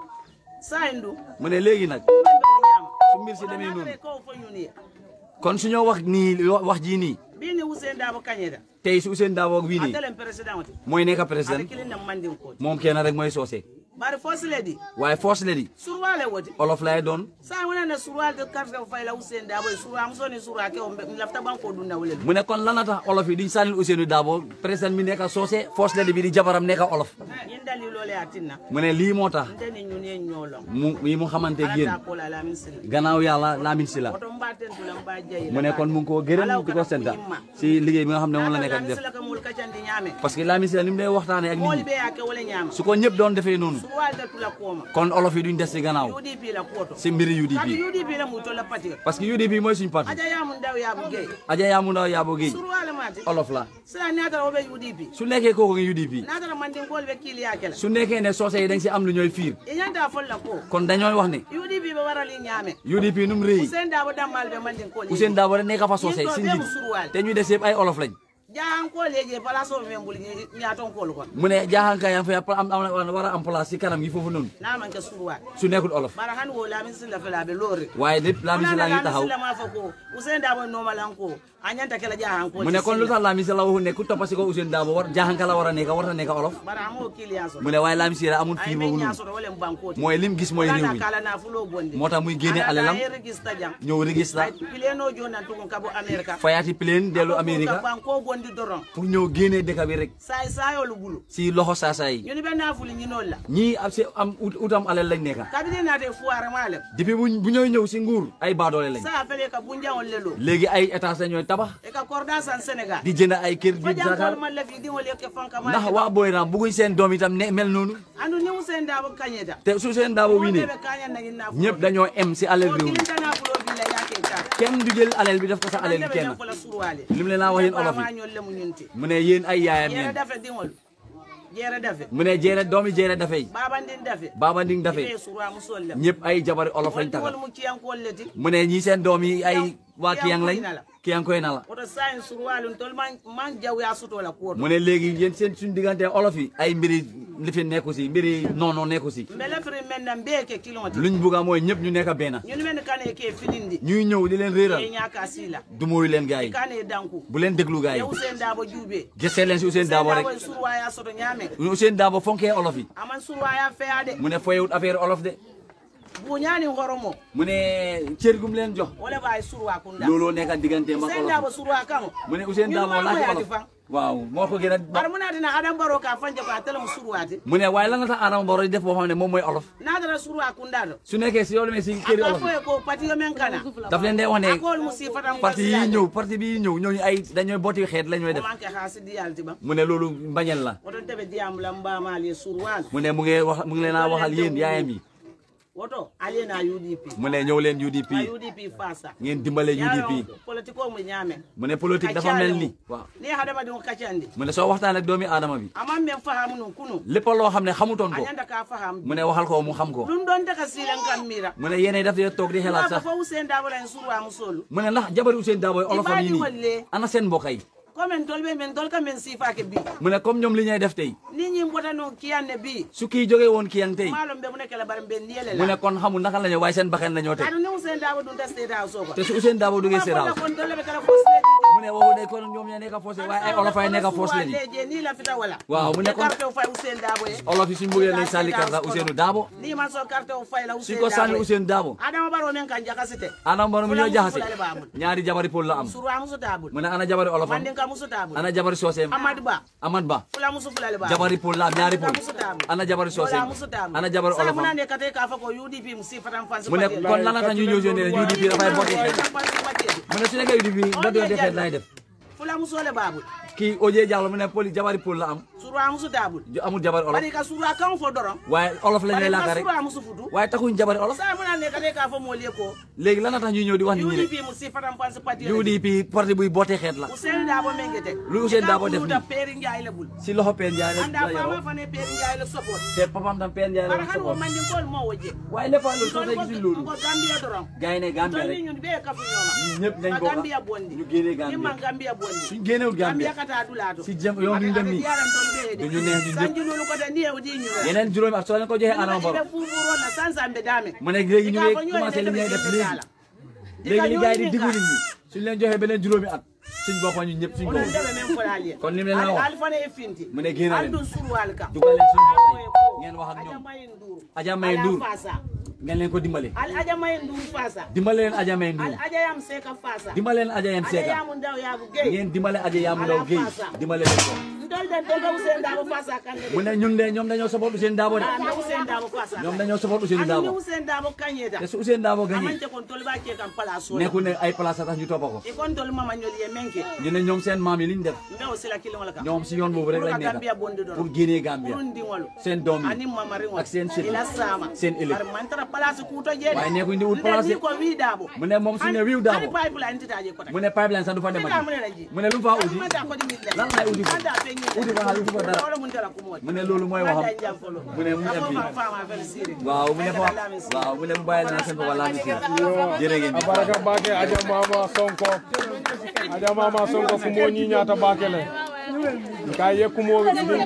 S7: saindu
S4: mu ne léegi nag
S7: mbe o ñama
S4: su mbir si demee noonu
S7: ko fo ñuni
S4: kon su ñoo wax nii wax jii nii
S7: bini usen dabo kañeda
S4: tey su Ousseynou Dabo ak wii nii
S7: atelen président ti
S4: mooy nekk
S7: ate
S4: président
S7: kilin na mandin ko
S4: moom kenn rek mooy soose
S7: bari fosile di
S4: waaye force la di
S7: surwale woti
S4: olof lay doon
S7: sa wona na surwal de carte ko fayla usen dabo surwa am soni surwa ke o lafta banko dunda wole
S4: mu ne kon lan la tax olof yi duñ sànnil Ousseynou Dabo président mi nekk soose force la di bi di jabaram nekk olof
S7: yin dali lole atinna
S4: mu ne lii moo tax
S7: nde ni ñun ye ñolo
S4: mu yi mu xamante ak yéen
S7: ala ko la la min sil
S4: gannaaw yàlla Lamin Silla
S7: oto mbaten tula mba jayi
S4: mu ne kon mu ngi koo gërëm di ko sant si liggéey bi nga xam ne moom la nekk di def
S7: sila ka mul kacandi ñame
S4: parce que Lamin Silla ni mu lay waxtaanee ak nit
S7: moli
S4: ñi
S7: be yake wala ñama
S4: su ko ñëpp doon defee noonu
S7: surwal de tula koma
S4: kon olof yi duñ des si gannaaw
S7: UDP la koto
S4: si mbiri
S7: kadi
S4: UDP
S7: UDP la mu to la pati
S4: parce que UDP mooy suñu parti
S7: aja ya mun daw ya bu gay
S4: Adja Yamou Ndaw Yabo Guèye
S7: surwal mati
S4: olof la
S7: sila natara obe UDP
S4: su nekkee kooku ngi UDP
S7: natara mandin kol be kili yakela
S4: su nekkee ne soose yi dañ si am lu ñooy fiir
S7: e ñanta fol la ko
S4: kon dañooy wax ne
S7: UDP be warali ñame
S4: UDP num réy
S7: Usen dabo dammal be mandin kol
S4: Ousseynou Dabo rek nekk fa soose si njiit te ñuy des yëpp ay olof lañ
S7: jaan ko leje pala so men bul ñaton kol kon
S4: mu ne jaaxanka yaa fa am am war a am place si kanam gi foofu noonu
S7: na man ke surwa
S4: su nekkul olof
S7: bara han wo lamin sila fela be lori
S4: waaye lépp Lamin Silla ngi taxaw
S7: sila ma fa ko usen dabo no malan ko anyanta kala jaan ko
S4: mu ne kon lu tax Lamin Silla waxu ne ku toppa si ko Ousseynou Dabo war jaaxanka la war a nekk war a nekk olof
S7: bara mo kiliya so
S4: mu ne waaye Lamin Silla amul
S7: ay
S4: fiir
S7: men
S4: boobu
S7: nya
S4: noonu
S7: so wala banko
S4: mooy lim gis mooy réew mi
S7: kala na fulo bondi
S4: moo tax muy génne alalam
S7: ay register jam
S4: ñëw registre
S7: ay pileno jona tukun kabo america
S4: fayaati plane dellu Amérique
S7: banko bondi doron
S4: pour ñëw génnee dëkk bi rek
S7: say sayolu bulu
S4: si loxo saasaa yi
S7: ñu ni ben na fuli ñi non la
S4: ñii am si am ut- utam alal lañ nekka
S7: kabine na te fuara male
S4: depuis bu bu ñooy ñëw si nguur ay baadoole lañ
S7: sa fele ka bunja on lelo
S4: léegi ay état sa ñooy tabax
S7: e ka korda san senegal
S4: di jënd ay kër di
S7: fajan
S4: Dakar
S7: kol man la fi di wole ke fanka ma
S4: ndax waa Boyram bugguñ seen doom itam ne mel noonu
S7: andu ni usen dabo kanyeta
S4: te su seen daabo wii ne
S7: be kanya na ginna
S4: ñëpp dañoo em si alal réew mi
S7: kilinta na fulo bi la yake ka
S4: kenn du jël alal bi def ko sa alal bi kenn
S7: la surwale
S4: lim leen laa wax yéen olof
S7: ma
S4: yi
S7: ñol le mu ñunti
S4: mu ne yéen ay yaayam
S7: yere
S4: ngeen
S7: dafa dingol jere dafe
S4: mu ne jeere doomi jeere dafay
S7: babandin dafe
S4: Baba Nding dafe
S7: ibe sura musol lem
S4: ñëpp ay jabari olof lañ tagal
S7: wol mu ciyan ko leti
S4: mu ne ñii seen doom yi ay waa kiyang lañ kiyang koy na la
S7: oto sayin surwalum tol man man jaw ya suto la ko
S4: mu ne léegi yéen seen suñ diggante olof yi ay mbiri lifin nekku si mbiri noono nekku si
S7: mbele firi men na mbeke kilomati
S4: luñ bugga mooy ñëpp ñu nekk benn
S7: ñun men kane ke filindi
S4: ñuy ñëw di leen
S7: e
S4: réeral
S7: ñaka sila
S4: du mooyu leen gars yi
S7: kane danku
S4: bu leen déglu gars
S7: e
S4: yi
S7: usen dabo jube
S4: gëstee leen si Ousainou Darboe rek
S7: surwa ya soto ñame
S4: Ousainou Darboe fonkee olof yi
S7: aman surwa ya feya de
S4: mu ne foyewut affaire olof de
S7: buñani horomo
S4: mu ne cër gum leen jox
S7: wala bay surwa kunda
S4: looloo nekk diggante mag
S7: usen
S4: olof
S7: dabo surwa kamo
S4: mu ne Ousainou Darboe laaj olof waaw moo ko gën a
S7: bar muna dina adam baro ka fanje ko atela surwati
S4: mu ne waaye lan la tax Adama Barrow di def boo xam ne moom mooy olof
S7: na dara surwa kunda do
S4: su nekkee si yow demee si këri
S7: aka
S4: olof
S7: fo
S4: yi
S7: e ko pati yo men kana
S4: daf leen dee wax ne
S7: akol musifatan
S4: parti yi ñëw parti bi ñëw ñooñu ay dañooy booti xeet la ñooy def
S7: manke hasidi yalti ba
S4: mu ne loolu mbañel la
S7: woto tebe diyam la mbamali surwal
S4: mu ne mu ngi wax mu ngi leen a waxal yéen yaayam yi
S7: woto aliena UDP
S4: mu ne ñëw leen UDP
S7: a UDP fasa
S4: ngeen dimbale UDP
S7: politiko mu ñame
S4: mu ne politique dafa mel ni waaw
S7: ni hadama dum kacandi
S4: mu ne soo waxtaan ak doomi aadama bi
S7: amam men faham nun kunu
S4: lépp loo xam ne xamutoon ko
S7: anyanda ka faham
S4: mu ne waxal ko mu xam ko
S7: dum don daga silan kam mira
S4: mu ne yéenay daf dee toog di xelaat
S7: ko
S4: sax
S7: fo usen da wala surwa musolu
S4: mu ne ndax jabari Ousainou Darboe olofam yi
S7: Ibaadi walle.
S4: nii ana seen mbokk yi
S7: comme tolbe men dol ka men sifa ke bi
S4: mu ne comme ñoom li ñuy def tey
S7: ni ñi mbota no kiyanne bi
S4: su kii jógee woon kii yang tey
S7: malom be mu nekk la baram ben niele
S4: mu
S7: la
S4: ne kon xamul naka la ñu waaye seen baxen la ñoo teg
S7: adu ni usen da dum da state house ko
S4: te su Ousainou Darboe duggee Seeraw
S7: kon dole be kala fo state
S4: mu ne waxu day kon ñoom ñoo nekk foos waaye ay olof ay nekk foos la ni
S7: leje ni la fita wala
S4: waaw mu ne kon
S7: carte fay usen da boye
S4: olof yi suñ bëggee nañ sànni karta Ousainou Darboe
S7: ni man so carte o fay la usen
S4: suñ ko sànni Ousainou Darboe
S7: adama baro men kan jakasite
S4: Adama Barrow mu ñoo jaxase
S7: Fulani baamul.
S4: ñaari jabari pol la am
S7: surwa musu tabul
S4: mu ne ana jabari olofam
S7: mandin ka musu tabul
S4: ana jabari sooseem
S7: amad ba
S4: Amad Ba
S7: fula musu fulale ba
S4: jabari pol la am ñaari pol ana jabari sooseem ana jabari
S7: olofam
S4: olofam
S7: ne kate ka fa ko UDP musi fatan fansi
S4: mu ne kon lan la tax ñu ñëw si ne UDP dafay botti xeet mu ne su nekkee UDP botti xeet lay def
S7: fula musu le babul
S4: kii Oje Diallo mu ne poli jabari pol la am
S7: surwa musu tabul
S4: ju- amul jabari olof
S7: bari ka surwa kan fo doron
S4: waaye olof lañ lay
S7: bari
S4: laaka
S7: ka
S4: rek
S7: surwa musu futu
S4: waaye taxuñ jabari olof
S7: sa muna ne kate ka fa molie ko
S4: léegi lan la tax ñuy ñëw di wax nit ñi
S7: UDP musi fatan fansi pati
S4: ne UDP parti buy botte xeet la
S7: Usen Dabo mengete
S4: Lu Ousainou Darboe def
S7: da
S4: nii?
S7: peri njaay la bul
S4: si loxo Peen Njaay
S7: anda
S4: la
S7: fama
S4: yoroo
S7: fane peri njaay la support
S4: te papam tam Peen Njaay
S7: bara
S4: la
S7: han wo
S4: soxla
S7: mandi kol mo woje
S4: waaye lépp loolu soo tey gisuñ loolu
S7: ko Gambia doron
S4: gars yi ne Gambia
S7: tolni
S4: rek
S7: ñun be kafu ñoma
S4: ñun ñëpp nañ
S7: Ma
S4: bokk
S7: Gambia bondi
S4: ñu génnee
S7: ni man
S4: Gambia
S7: Gambia bondi
S4: suñ génnewul Gambia
S7: Gambia kata dulato
S4: si jëm yoon ñu dem nii
S7: yaran tol be de
S4: duñu neex ñun ñëpp.
S7: sanji lolu ko de ni e di ñu re
S4: yeneen juróomi at soo leen ko joxee Adama Barrow
S7: be fufuro na sansa be dame
S4: mu ne léegi ñu ngi commencé li ñuy def léegi léegi li gars yi di diggu nit ñi suñ leen joxee beneen juróomi at suñ boppam ñun ñëpp suñ ko
S7: Onon debe men folali
S4: kon ni mu leen la wax
S7: alfane e finti
S4: mu ne génn leen
S7: andun surwal ka
S4: dugal leen suñ bopp yi ngeen wax ak
S7: Aja
S4: ñoom
S7: mayin duru
S4: Aja May Ndour
S7: fasa
S4: ngeen leen ko dimbale
S7: al aja mayin duru fasa
S4: dimbale leen Aja May Ndour
S7: al aja yam seka fasa
S4: dimbale leen Aja Yem
S7: aja
S4: Seka
S7: yamu ndaw yabu gay
S4: ngeen dimbale Aja Yam Ndaw Guèye dimbale leen ko
S7: ndol den to gaw sen dabo fasa kan
S4: mu ne ñun de ñoom dañoo support Ousainou Darboe de
S7: na usen dabo fasa
S4: ñoom dañoo support Ousainou
S7: ani
S4: Darboe
S7: usen dabo kanyeta
S4: te su Ousainou Darboe gagné
S7: amante kon tol ba ke kan pala so
S4: nekkul ne ay place a tax ñu toppa ko
S7: e kon tol mama nyoli ye menke
S4: ñu ne ñoom seen maam yi liñ def
S7: mbew sila kilo wala ka
S4: ñoom si yoon boobu rek
S7: Pour
S4: lañ
S7: ka Gambia
S4: nekk
S7: bondi don
S4: pour génnee Gambia
S7: pour ndingolu
S4: seen doom yi
S7: ani mama ringo
S4: ak seen sët
S7: ila sama
S4: seen ëllëg.
S7: Bar man tara place ku to jede
S4: waaye nekkuñ di wut place
S7: Nde ni ko wi dabo
S4: mu ne moom su ne wiiw
S7: ani
S4: Darboe
S7: pipeline titaje ko
S4: mu ne pipeline sax du fa
S7: Ita
S4: demati
S7: mu ne la ji.
S4: mu ne lu mu faa uti lan lay uti ko uti ko xaalis uti ko dara mu ne loolu mooy waxam mu ne mu em fii waaw mu ne fa waaw mu ne mu bàyyi na seen fa wala mi si jërë ngeen jëf.
S1: abaraka bake aja mama sonko aja mama sonko kumo ñi ñata bake le ka yekkumo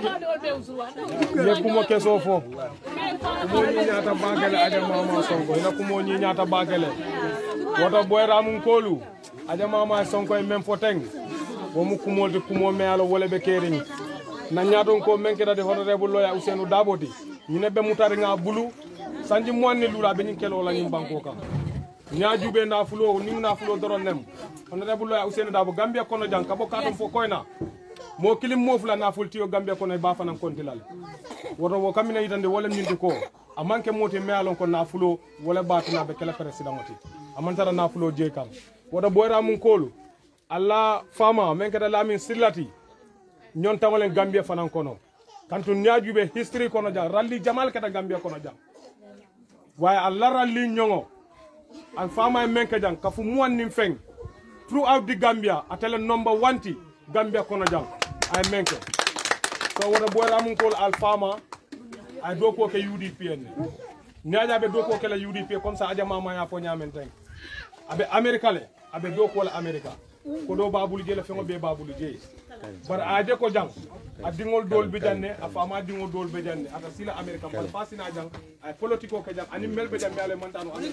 S1: yekkumo keso fo kumo ñi ñata bake le aja mama sonko ina kumo ñi ñata bake le woto boyra mum kolu aja mama sonko e men fo teng womu kumolde kumo me alo wole be keriñ na ñaton ko men kedade honorable loya Ousainou Darboe ti ñine be mutari nga bulu sanji moanni lula be ñin kelo la ñin banko kam ñaajube na fulo ni na fulo doron nem honorable loya Ousainou Darboe Gambia kono jang kabo katon fo koyna mo kilim mo fula na fultiyo Gambia kono e ba fanan kontilal woto wo kamina yitande wolem ñinde ko a manque moti me alon ko na fulo wala batina be kala président oti amantara na fulo je kam woto boyra mun kolu alla fama men kada lamin sirlati ñon tawalen gambia fanan kono kantu ñaajuɓe history kono jang ralli jamal kata gambia kono jang waye alla ralli ñoŋo an fama e men ke jang kafu muwannin feng throughout the gambia atele number wanti gambia kono jang ay men ke so wota ɓoyramunkol alfama ay dow ko ke udp en ne ñaƴaɓe dow ko kela udp comme ça ajamamaya fo ñamen tan aɓe amérique le aɓe dow kola amérique ko ɗo babulu jeyi le feŋo ɓe babulu jeyi bara aje ko jang a dingol dol be janne a fama dingol dol be janne ata sila america bal fa sina jang ay politique o ke jang ani mel be jang be ale mantano ani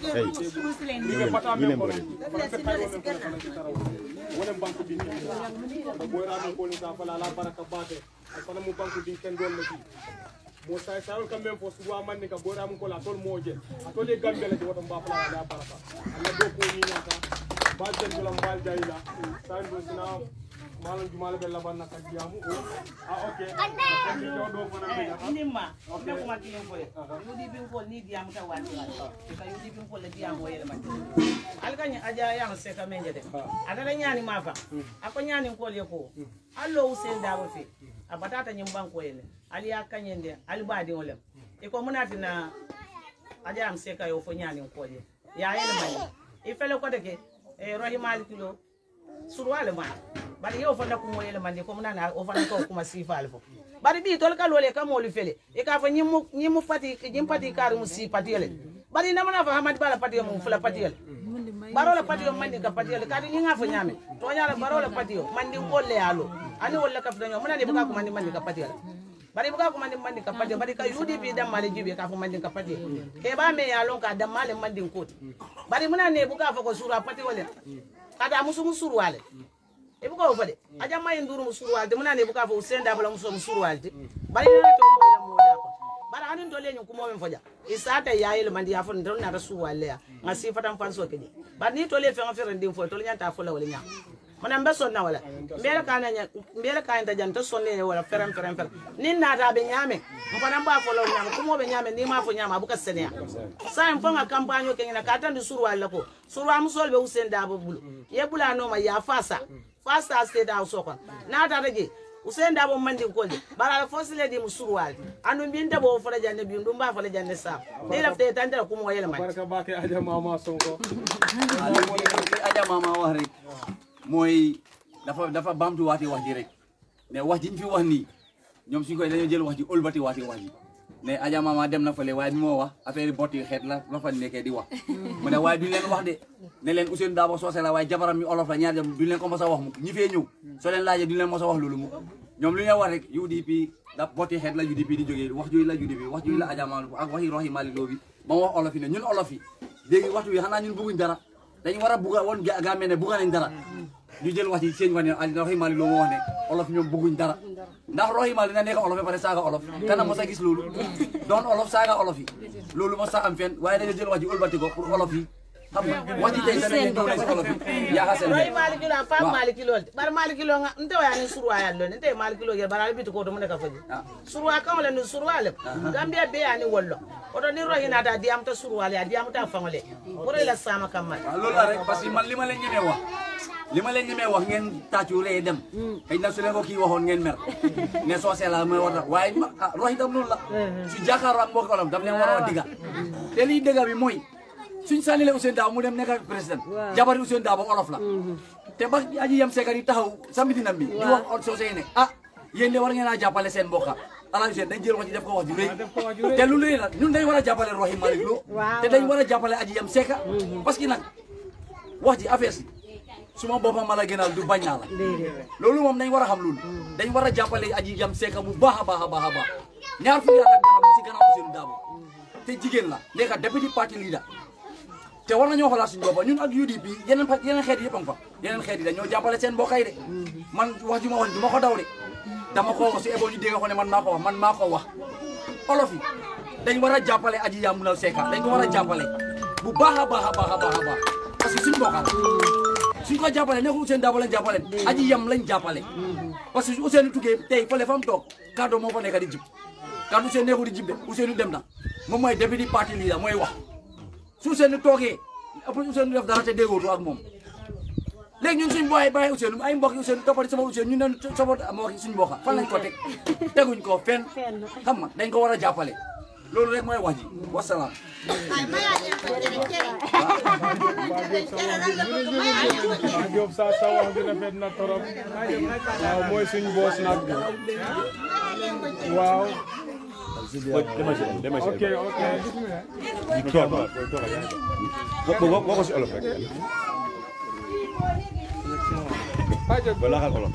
S1: ni pata men ko para fe kayo men ko kana ci taraw wala banku din ko boy ra ko ni sa fala la baraka bate ay fana mu banku din ken dol lati mo say sayol kam men fo suwa man ni ka boy ra ko la tol moje atole gambe la ci woto mba fala la baraka alla do ko ni nyata bal ten dula mbal jayla sa ndo sina malam jumala be laban na kadiyamu o ah ok ni do do fana be jaka
S7: indimma ne kuma kiyen foye yudi bin fol ni diyamu ta wati wati ka yudi bin fol le diyamu yele mati alkanya aja yang se ka menje de adala nyani mafa ako nyani kol ye ko allo usen dabo fe abatata nyim banko yele ali akanyende ali badi olem e ko munati na aja am se ka yo fo nyani kol ye ya yele mani ifele ko de ke e rohi malikilo surwale man bari yo fanda ko moyele mande ko nana o fanda ko kuma sifal fo bari bi tol ka lole ka moli fele e ka fa nyimu nyimu pati nyim pati kar mu si pati yele bari na mana fa hamad bala pati mu fula pati yele baro la pati yo mandi ka pati yele kadi nyinga fa nyame to nyala baro la pati yo mandi wolle yalo ani wolle ka fa nyama nani buka ko mandi mandi ka pati yele bari buka ko mandi mandi ka pati yele. bari ka UDP dam mali jibe ka fa mandi ka pati yele. ke ba me yalo ka dam mali mandi ko bari muna ne buka fa ko sura pati wala kada musu musuru wale e buka o fade aja mayi nduru musuru walde muna ne buka fo usenda bala muso musuru walde bari na to mo ila moda ko bara hanin to lenyu kumo men foja isata yayel mandi ya fon don na rasu wale ya ngasi fatan fanso keje bari ni to le fe ngafere ndim fo to nyanta fo la wala nya mana mbe sonna wala mbele kana nya mbele kana ta janta sonne wala ferem ferem ferem ni na ta be nyame mpana mba fo la nyame kumo be nyame ni ma fo nyama buka senya sa en fonga campagne ke ngina kata ndi suru wala ko suru am sol be usenda bo bulu ye bula no ma ya fasa fasa state house ko na ta reje usenda bo mandi ko de bara fosile di musurwal anu binta bo fara janne bi ndum ba fara janne sa ni lafte tandara kumo yele man
S1: barka bake aja mama sonko
S4: li aja mama wax rek mooy dafa dafa bamtu waati wax ji rek ne wax ji ñu fi wax nii ñoom suñ koy dañoo jël wax ji ëlbati waati wax ji ne aja mama dem na fële waaye bi moo wax affaire botti xeet la la fa nekkee di wax mu ne waaye duñ leen wax de ne leen Ousseynou Dabo soose la waaye jabaram mi olof la ñaar dem duñ leen ko mos a wax mu ñi fee ñëw soo leen laajee duñ leen mos a wax loolu mu ñoom lu ñu wax rek UDP da botti xeet la UDP di jógee wax jooyu la UDP wax jooyu la aja mama ak waxi roxi Malick Lo bi ba mu wax olof yi ne ñun olof yi léegi waxtu bi xanaa ñun bëgguñ dara dañu war a bugga woon ga gaa mel ne bugga nañ dara ñu jël wax ci seen wax ne roxi Malick Lo moo wax ne olof ñoom bëgguñ dara ndax roxi Malick na nekk olof ba pare saaga olof kana mos a gis loolu doon olof saaga olof yi loolu mos a am fenn waaye dañoo jël wax ji ëlbati ko pour olof yi xam nga wax ji tey tamit ñëw na si olof yi yaaka seen
S7: roy
S4: bopp.
S7: maliki lo fa maliki lo bar maliki lo nga nte waya ni surwa ya lo nte maliki lo ye bara bitu ko to mun ka faji
S4: Ah.
S7: surwa kan wala ni surwa le gambia be ya ni wollo oto ni rohi na ta diam ta surwa le diam ta fangole pour la sama kamal
S4: waaw loolu la rek parce que man li ma leen ñemee wax li ma leen ñemee wax ngeen tàccu ree dem xëy na su leen ko kii waxoon ngeen mer ne soosee la mooy war a waaye ma ah rox itam noonu la su jàkkaarloo ak mbokk olof daf leen war a wax digga te lii dëgga bi mooy suñ sànnilee Ousseynou Dabo mu dem nekk président jabari Ousseynou Dabo olof la te ba aji yam seekar yi taxaw samitinam bi di wax soosee ne ah yéen de war ngeen a jàppale seen mbokka ala Ousseynou dañ jël wax ji def ko wax ju rëy te lu rëy la ñun dañ war a jàppale Rohim Malick Lo te dañ war a jàppale aji yam seeka parce que nag wax ji affaire si suma boppam ma la gënal du bañ naa la loolu moom dañ war a xam loolu dañ war a jàppale aji yam seeka bu baax a baax a baax a baax ñaar fukki at ak dara mu si gannaaw Ousseynou Dabo te jigéen la nekk deputy party leader te war nañoo xoolaat suñu boppam ñun ak UDP yeneen pa yeneen xeet yi yëpp a ngi fa yeneen xeet yi dañoo jàppale seen mbokk yi de man wax ju ma wax du ma ko daw de dama ko wax su ebo ñu dégg ko ne man maa ko wax man maa ko wax olof yi dañ war a jàppale aji yàmbunal seeka dañ ko war a jàppale bu baax a baax a baax a baax a baax parce que suñu mbokk la suñ ko jàppale nekkul Ousseynou Dabo lañ jàppale aji yam lañ jàppale parce que Ousseynou tuggee tey fële fa mu toog kàddu moo fa nekk di jib kàddu Ousseynou nekkul di jib de Ousseynou dem na moom mooy deputy party leader mooy wax su Ousseynou toogee après Ousseynou def dara te déggootu ak moom léegi ñun suñ booy bàyyi Ousseynou ay mbokk Ousseynou toppati sama Ousseynou ñu ne sama mbokk suñ mbokk fan lañ ko teg teguñ ko fenn xam nga dañ ko war a jàppale loolu rek mooy wax ji wasalaam
S1: Paa Diop sa sa wax bi rafet na torop waaw mooy suñ boos nag waaw ok ok
S5: boo ko si olof rek ba laxal olof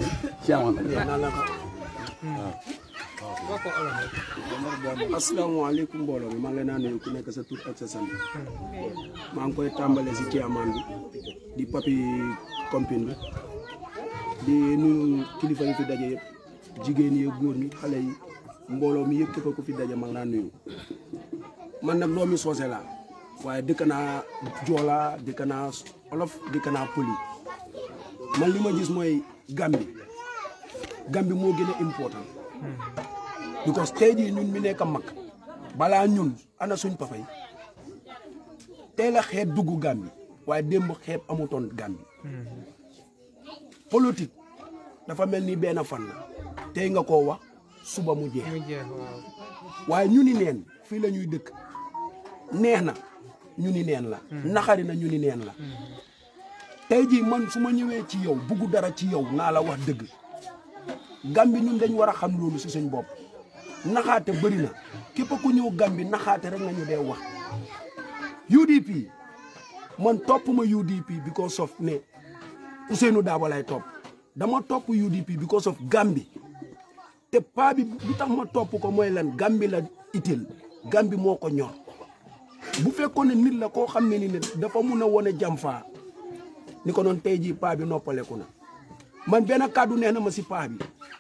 S8: asalaamaaleykum mbooloo mi maa ngi leen a nuyu ku nekk sa tur ak sa sant maa ngi koy tàmbale si ciyaamaan bi di papi compine bi di nuyu kilifa yi fi daje yëpp jigéen yi góor ñi xale yi mbooloo mi yëpp képp ku fi daje maa ngi laa nuyu man nag doomi soose laa waaye dëkk naa joola dëkk naa olof dëkk naa poli man li ma gis mooy gambi gambi moo gën a important because tey jii ñun mi nekk mag balaa ñun ana suñ papa yi tey la xeet dugg Gàmbi waaye démb xeet amutoon Gàmbi politique dafa mel ni benn fan la tey nga koo wax suba mu jeex waaye ñu ni neen fii la ñuy dëkk neex na ñu ni neen la naxari na ñu ni neen la tey jii man su ma ñëwee ci yow bugg dara ci yow naa la wax dëgg Gàmbi ñun dañ war a xam loolu si suñ bopp naxaate bëri na képp ku ñëw Gàmbi naxaate rek nga ñu dee wax UDP man topp ma UDP because of ne Ousseynou Daabo lay topp dama topp UDP because of Gàmbi te paa bi lu tax ma topp ko mooy lan Gàmbi la itil Gàmbi moo ko ñor bu fekkoon ne nit la koo xam ne ni ne dafa mun a wone jam faa ni ko noon tey jii paa bi noppaleku na man benn kàddu neex na ma si paa bi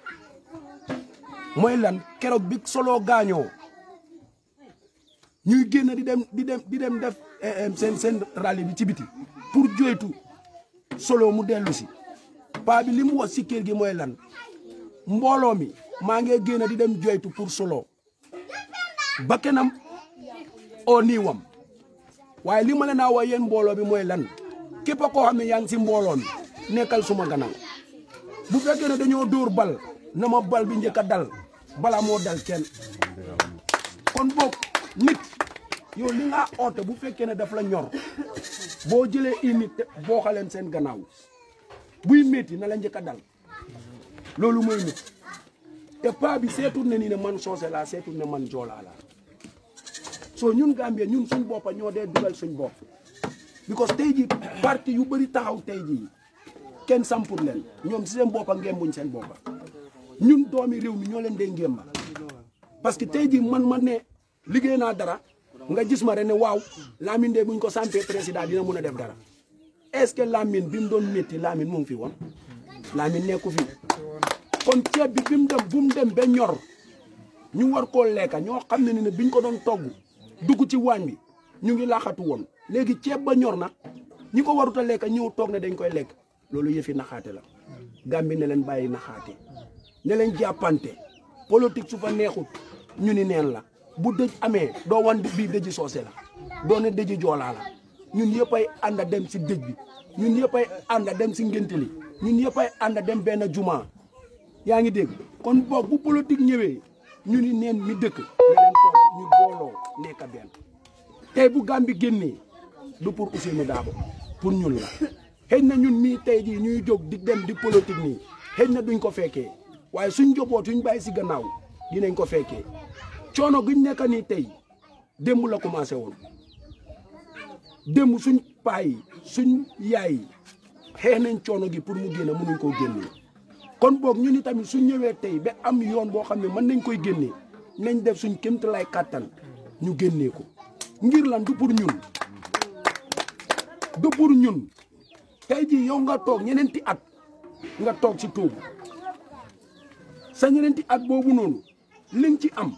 S8: mooy lan keroog bi solo gaañoo ñuy génn di dem di dem di dem def seen seen rallye bi ci biti pour joytu solo mu dellu si paa bi li mu wax si kër gi mooy lan mbooloo mi maa ngi génn di dem joytu pour solo ba kenam oo niiwam waaye li ma leen a wax yéen mbooloo bi mooy lan képp koo xam ne yaa ngi si mbooloo mi nekkal suma gannaaw bu fekkee ne dañoo dóor bal na ma bal bi njëkk a dal bala moo dal kenn kon boog nit yow li nga oote bu fekkee ne daf la ñor boo jëlee i nit boo xaleen seen gannaaw buy métti na la njëkk a dal loolu mooy nit te paa bi seetul ne ni ne man soose laa seetul ne man joolaa laa soo ñun Gambie ñun suñ boppa ñoo dee dugal suñ bopp because tey ji parti yu bëri taxaw tey jii kenn sampur leen ñoom si seen boppa ngembuñ seen boppa ñun doomi réew mi ñoo leen dee ngemba parce que tey jii man ma ne liggéey naa dara nga gis ma rek ne waaw Lamine de buñ ko sampee président dina mun a def dara est-ce que Lamine bi mu doon métti Lamine mu ngi fi woon Lamine nekku fi kon ceeb bi bi mu dem bu mu dem ba ñor ñu war koo lekka ñoo xam ne ne biñ ko doon togg dugg ci waañ bi ñu ngi laaxatu woon léegi ceeb ba ñor na ñi ko warut a lekka ñëw toog ne dañ koy lekk loolu yëfi naxaate la Gàmbi ne leen bàyyi naxaate ne leen jàppante politique su fa neexut ñu ni neen la bu dëj amee doo wan bii dëji soose la doo ne dëji joolaa la ñun yëpp ay ànd dem si dëj bi ñun yëpp ay ànd dem si ngénte li ñun yëpp ay ànd dem benn juma yaa ngi dégg kon boog bu politique ñëwee ñu ni neen mi dëkk ne leen toog ñu booloo nekk benn tey bu Gàmbi génnee du pour Ousseynou Dabo pour ñun la xëy na ñun mii tey jii ñuy jóg di dem di politique nii xëy na duñ ko fekkee waaye suñ njaboot suñ bàyyi si gannaaw dinañ ko fekkee coono guñ nekk nii tey démb la commencé woon démb suñ paa yi suñ yaay yi xeex nañ coono gi pour mu génne mënuñ koo génnee kon boog ñu ni tamit suñ ñëwee tey ba am yoon boo xam ne mën nañ koy génnee nañ def suñ kéemtalaay kàttan ñu génnee ko ngir lan du pour ñun du pour ñun tey jii yow nga toog ñeneenti at nga toog ci toogu sa ñeneenti at boobu noonu liñ ci am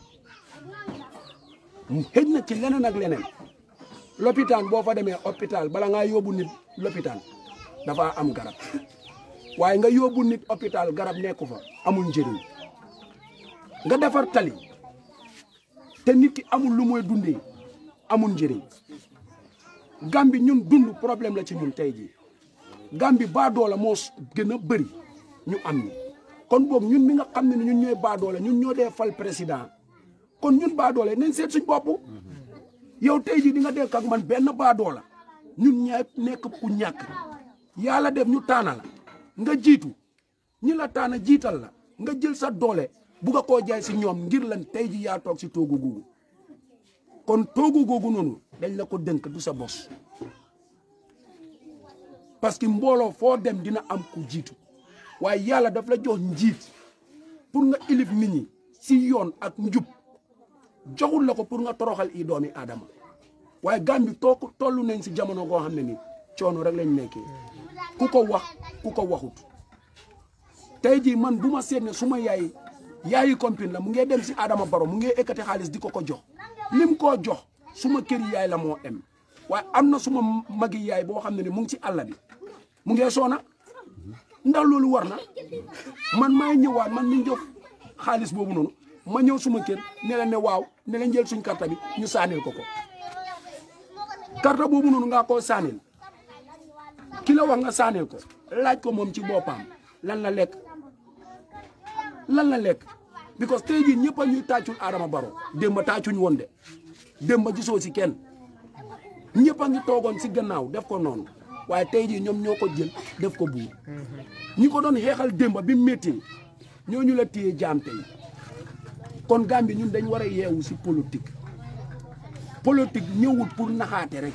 S8: xëj na ci leneen ak leneen lopitaan boo fa demee hôpital bala ngaa yóbbu nit lopitaan dafa am garab waaye nga yóbbu nit hôpital garab nekku fa amul njëriñ nga defar tali te nit ki amul lu mooy dundee amul njëriñ Gàmbi ñun dund problème la ci ñun tey jii Gàmbi baadoola moo gën a bëri ñu am ni kon boog ñun mi nga xam ne ñun ñooy baadoola ñun ñoo dee fal président kon ñun baadoole nañ seet suñ bopp yow tey jii di nga dekk ak man benn baadoola ñun ñaay nekk ku ñàkk yàlla def ñu taana la nga jiitu ñi la taana jiital la nga jël sa doole bugg a koo jaay si ñoom ngir lan tey ji yaa toog si toogu googu kon toogu googu noonu dañ la ko dënk du sa bos parce que mbooloo foo dem dina am ku jiitu waaye yàlla daf la jox njiit pour nga ilif nit ñi si yoon ak njub joxul la ko pour nga toroxal i doomi aadama waaye Gàmbi too tollu nañ si jamono goo xam ne ni coono rek lañ nekkee ku ko wax ku ko waxut tey jii man bu ma seet ne su ma yaay yaayi compine la mu ngee dem si Adama Baro mu ngee ekkati xaalis di ko ko jox lim koo jox suma këri yaay la moo em waaye am na suma magi yaay boo xam ne ni mu ngi ci àll bi mu ngee soona ndax loolu war na man maay ñëwaat man mi jox xaalis boobu noonu ma ñëw suma kër ne la ne waaw ne la jël suñ karta bi ñu saanil ko ko karta boobu noonu nga koo saanil ki la wax nga saanil ko laaj ko moom ci boppam lan la lekk lan la lekk because tey jii ñëpp a ñuy tàccul Adama Barrow démb tàccuñ woon de démb gisoo si kenn ñëpp a ngi toogoon si gannaaw def ko noonu waaye tey jii ñoom ñoo ko jël def ko buur ñi ko doon xeexal démb bi métti ñooñu la téye jaam tey kon Gambie ñun dañ war a yeewu si politique politique ñëwul pour naxaate rek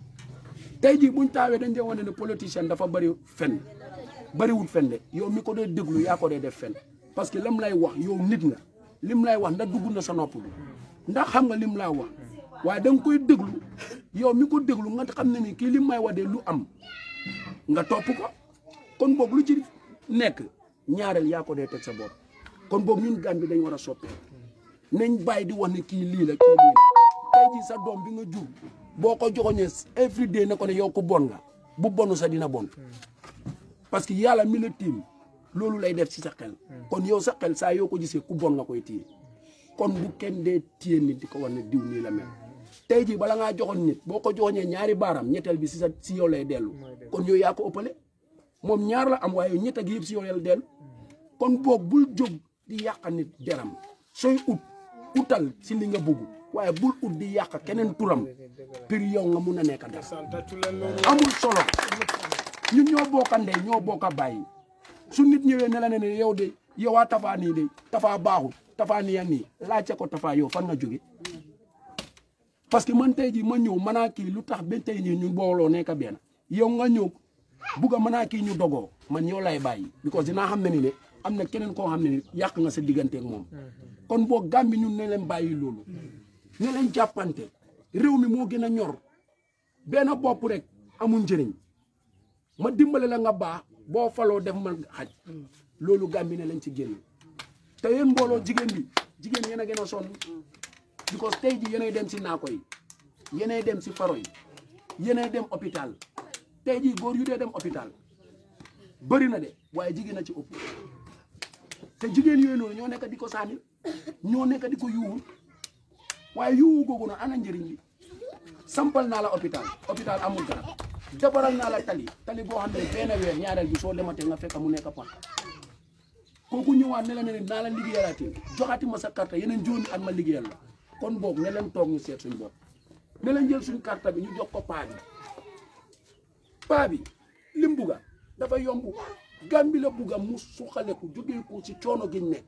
S8: tey jii buñ taawee dañ dee wane ne politicien dafa bëri fen bëriwul fen de yow mi ko dee déglu yaa ko dee def fen parce que lam lay wax yow nit nga lim lay wax ndax dugg na sa nopp bi ndax xam nga lim laa wax waaye da nga koy déglu yow mi ko déglu nga xam ne ni kii lim may wax de lu am nga topp ko kon boog lu ci nekk ñaareel yaa ko dee teg sa bopp kon boog ñun Gambie dañ war a soppi nañ bàyyi di wax ne kii lii la kii lii la tey jii sa doom bi nga jur boo ko joxoñee every day ne ko ne yow ku bon nga bu bonu sa dina bon parce que yàlla mi la tiim loolu lay def ci sa xel kon yow sa xel saa yoo ko gisee ku bon nga koy téye kon bu kenn dee téye nit di ko war ne diw nii la mel tey jii bala ngaa joxoon nit boo ko joxoñee ñaari baaraam ñetteel bi si sa si yow lay dellu kon yow yaa ko ëppale moom ñaar la am waaye ñett ak yëpp si yow lay dellu kon boog bul jóg di yàq nit deram sooy ut utal si li nga bëgg waaye bul ut di yàq keneen turam pour yow nga mun a nekk dara amul solo ñun ñoo bokka ndey ñoo bokka bàyyi su nit ñëwee ne la ne ne yow de yow a tafaa nii de tafaa baaxul tafaa nii ak nii laajte ko tafaa yow fan nga jóge parce que man tey jii ma ñëw mën naa kii lu tax ba tey nii ñu booloo nekk benn yow nga ñëw bugg a mën naa kii ñu dogoo man yow lay bàyyi because dinaa xam ne ni ne am na keneen koo xam ne ni yàq nga sa digganteeg moom kon boo Gàmbi ñun ne leen bàyyi loolu ne leen jàppante réew mi moo gën a ñor benn bopp rek amul njëriñ ma dimbale la nga baax boo faloo def ma xaj loolu Gàmbi ne leen ci génn te yéen mbooloo jigéen bi jigéen yéen a gën a sonn because tey ji yéenay dem si naako yi yéenay dem si faro yi yéenay dem hôpital tey jii góor yu dee dem hôpital bëri na de waaye jigéen a ci ëpp te jigéen yooyu noonu ñoo nekk di ko sànni ñoo nekk di ko yuuwul waaye yuuwu googu na ana njëriñ li sampal naa la hôpital hôpital amul garab defaral naa la tali tali boo xam ne benn weer ñaareel bi soo dematee nga fekk mu nekk pax kooku ñëwaat ne la ne naa la liggéeyalaatee joxaati ma sa carte yeneen juróomi at ma liggéeyal la kon boog ne leen toog ñu seet suñ bopp ne leen jël suñ carte bi ñu jox ko paa bi paa bi lim bugga dafa yomb Gàmbi la bugga mu suqaleku jógee ko ci coono giñ nekk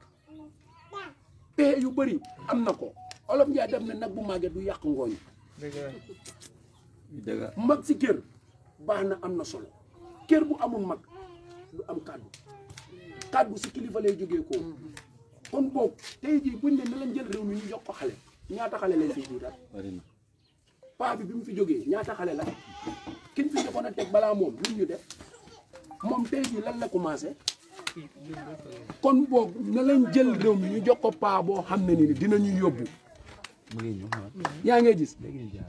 S8: pexe yu bëri am na ko olof Njaay dem ne nag bu màggee du yàq ngooñ mag si kër baax na am na solo kër bu amul mag du am kàddu kàddu si kilifa lay jógee ko kon boog tey jii buñ ne na leen jël réew mi ñu jox ko xale ñaata xale lañ fiy jiital paa bi bi mu fi jógee ñaata xale la kin fi joxoon a teg balaa moom lu ñu def moom tey jii lan la commencé kon boog na leen jël réew mi ñu jox ko paa boo xam ne ni dinañu yóbbu yaa ngi gis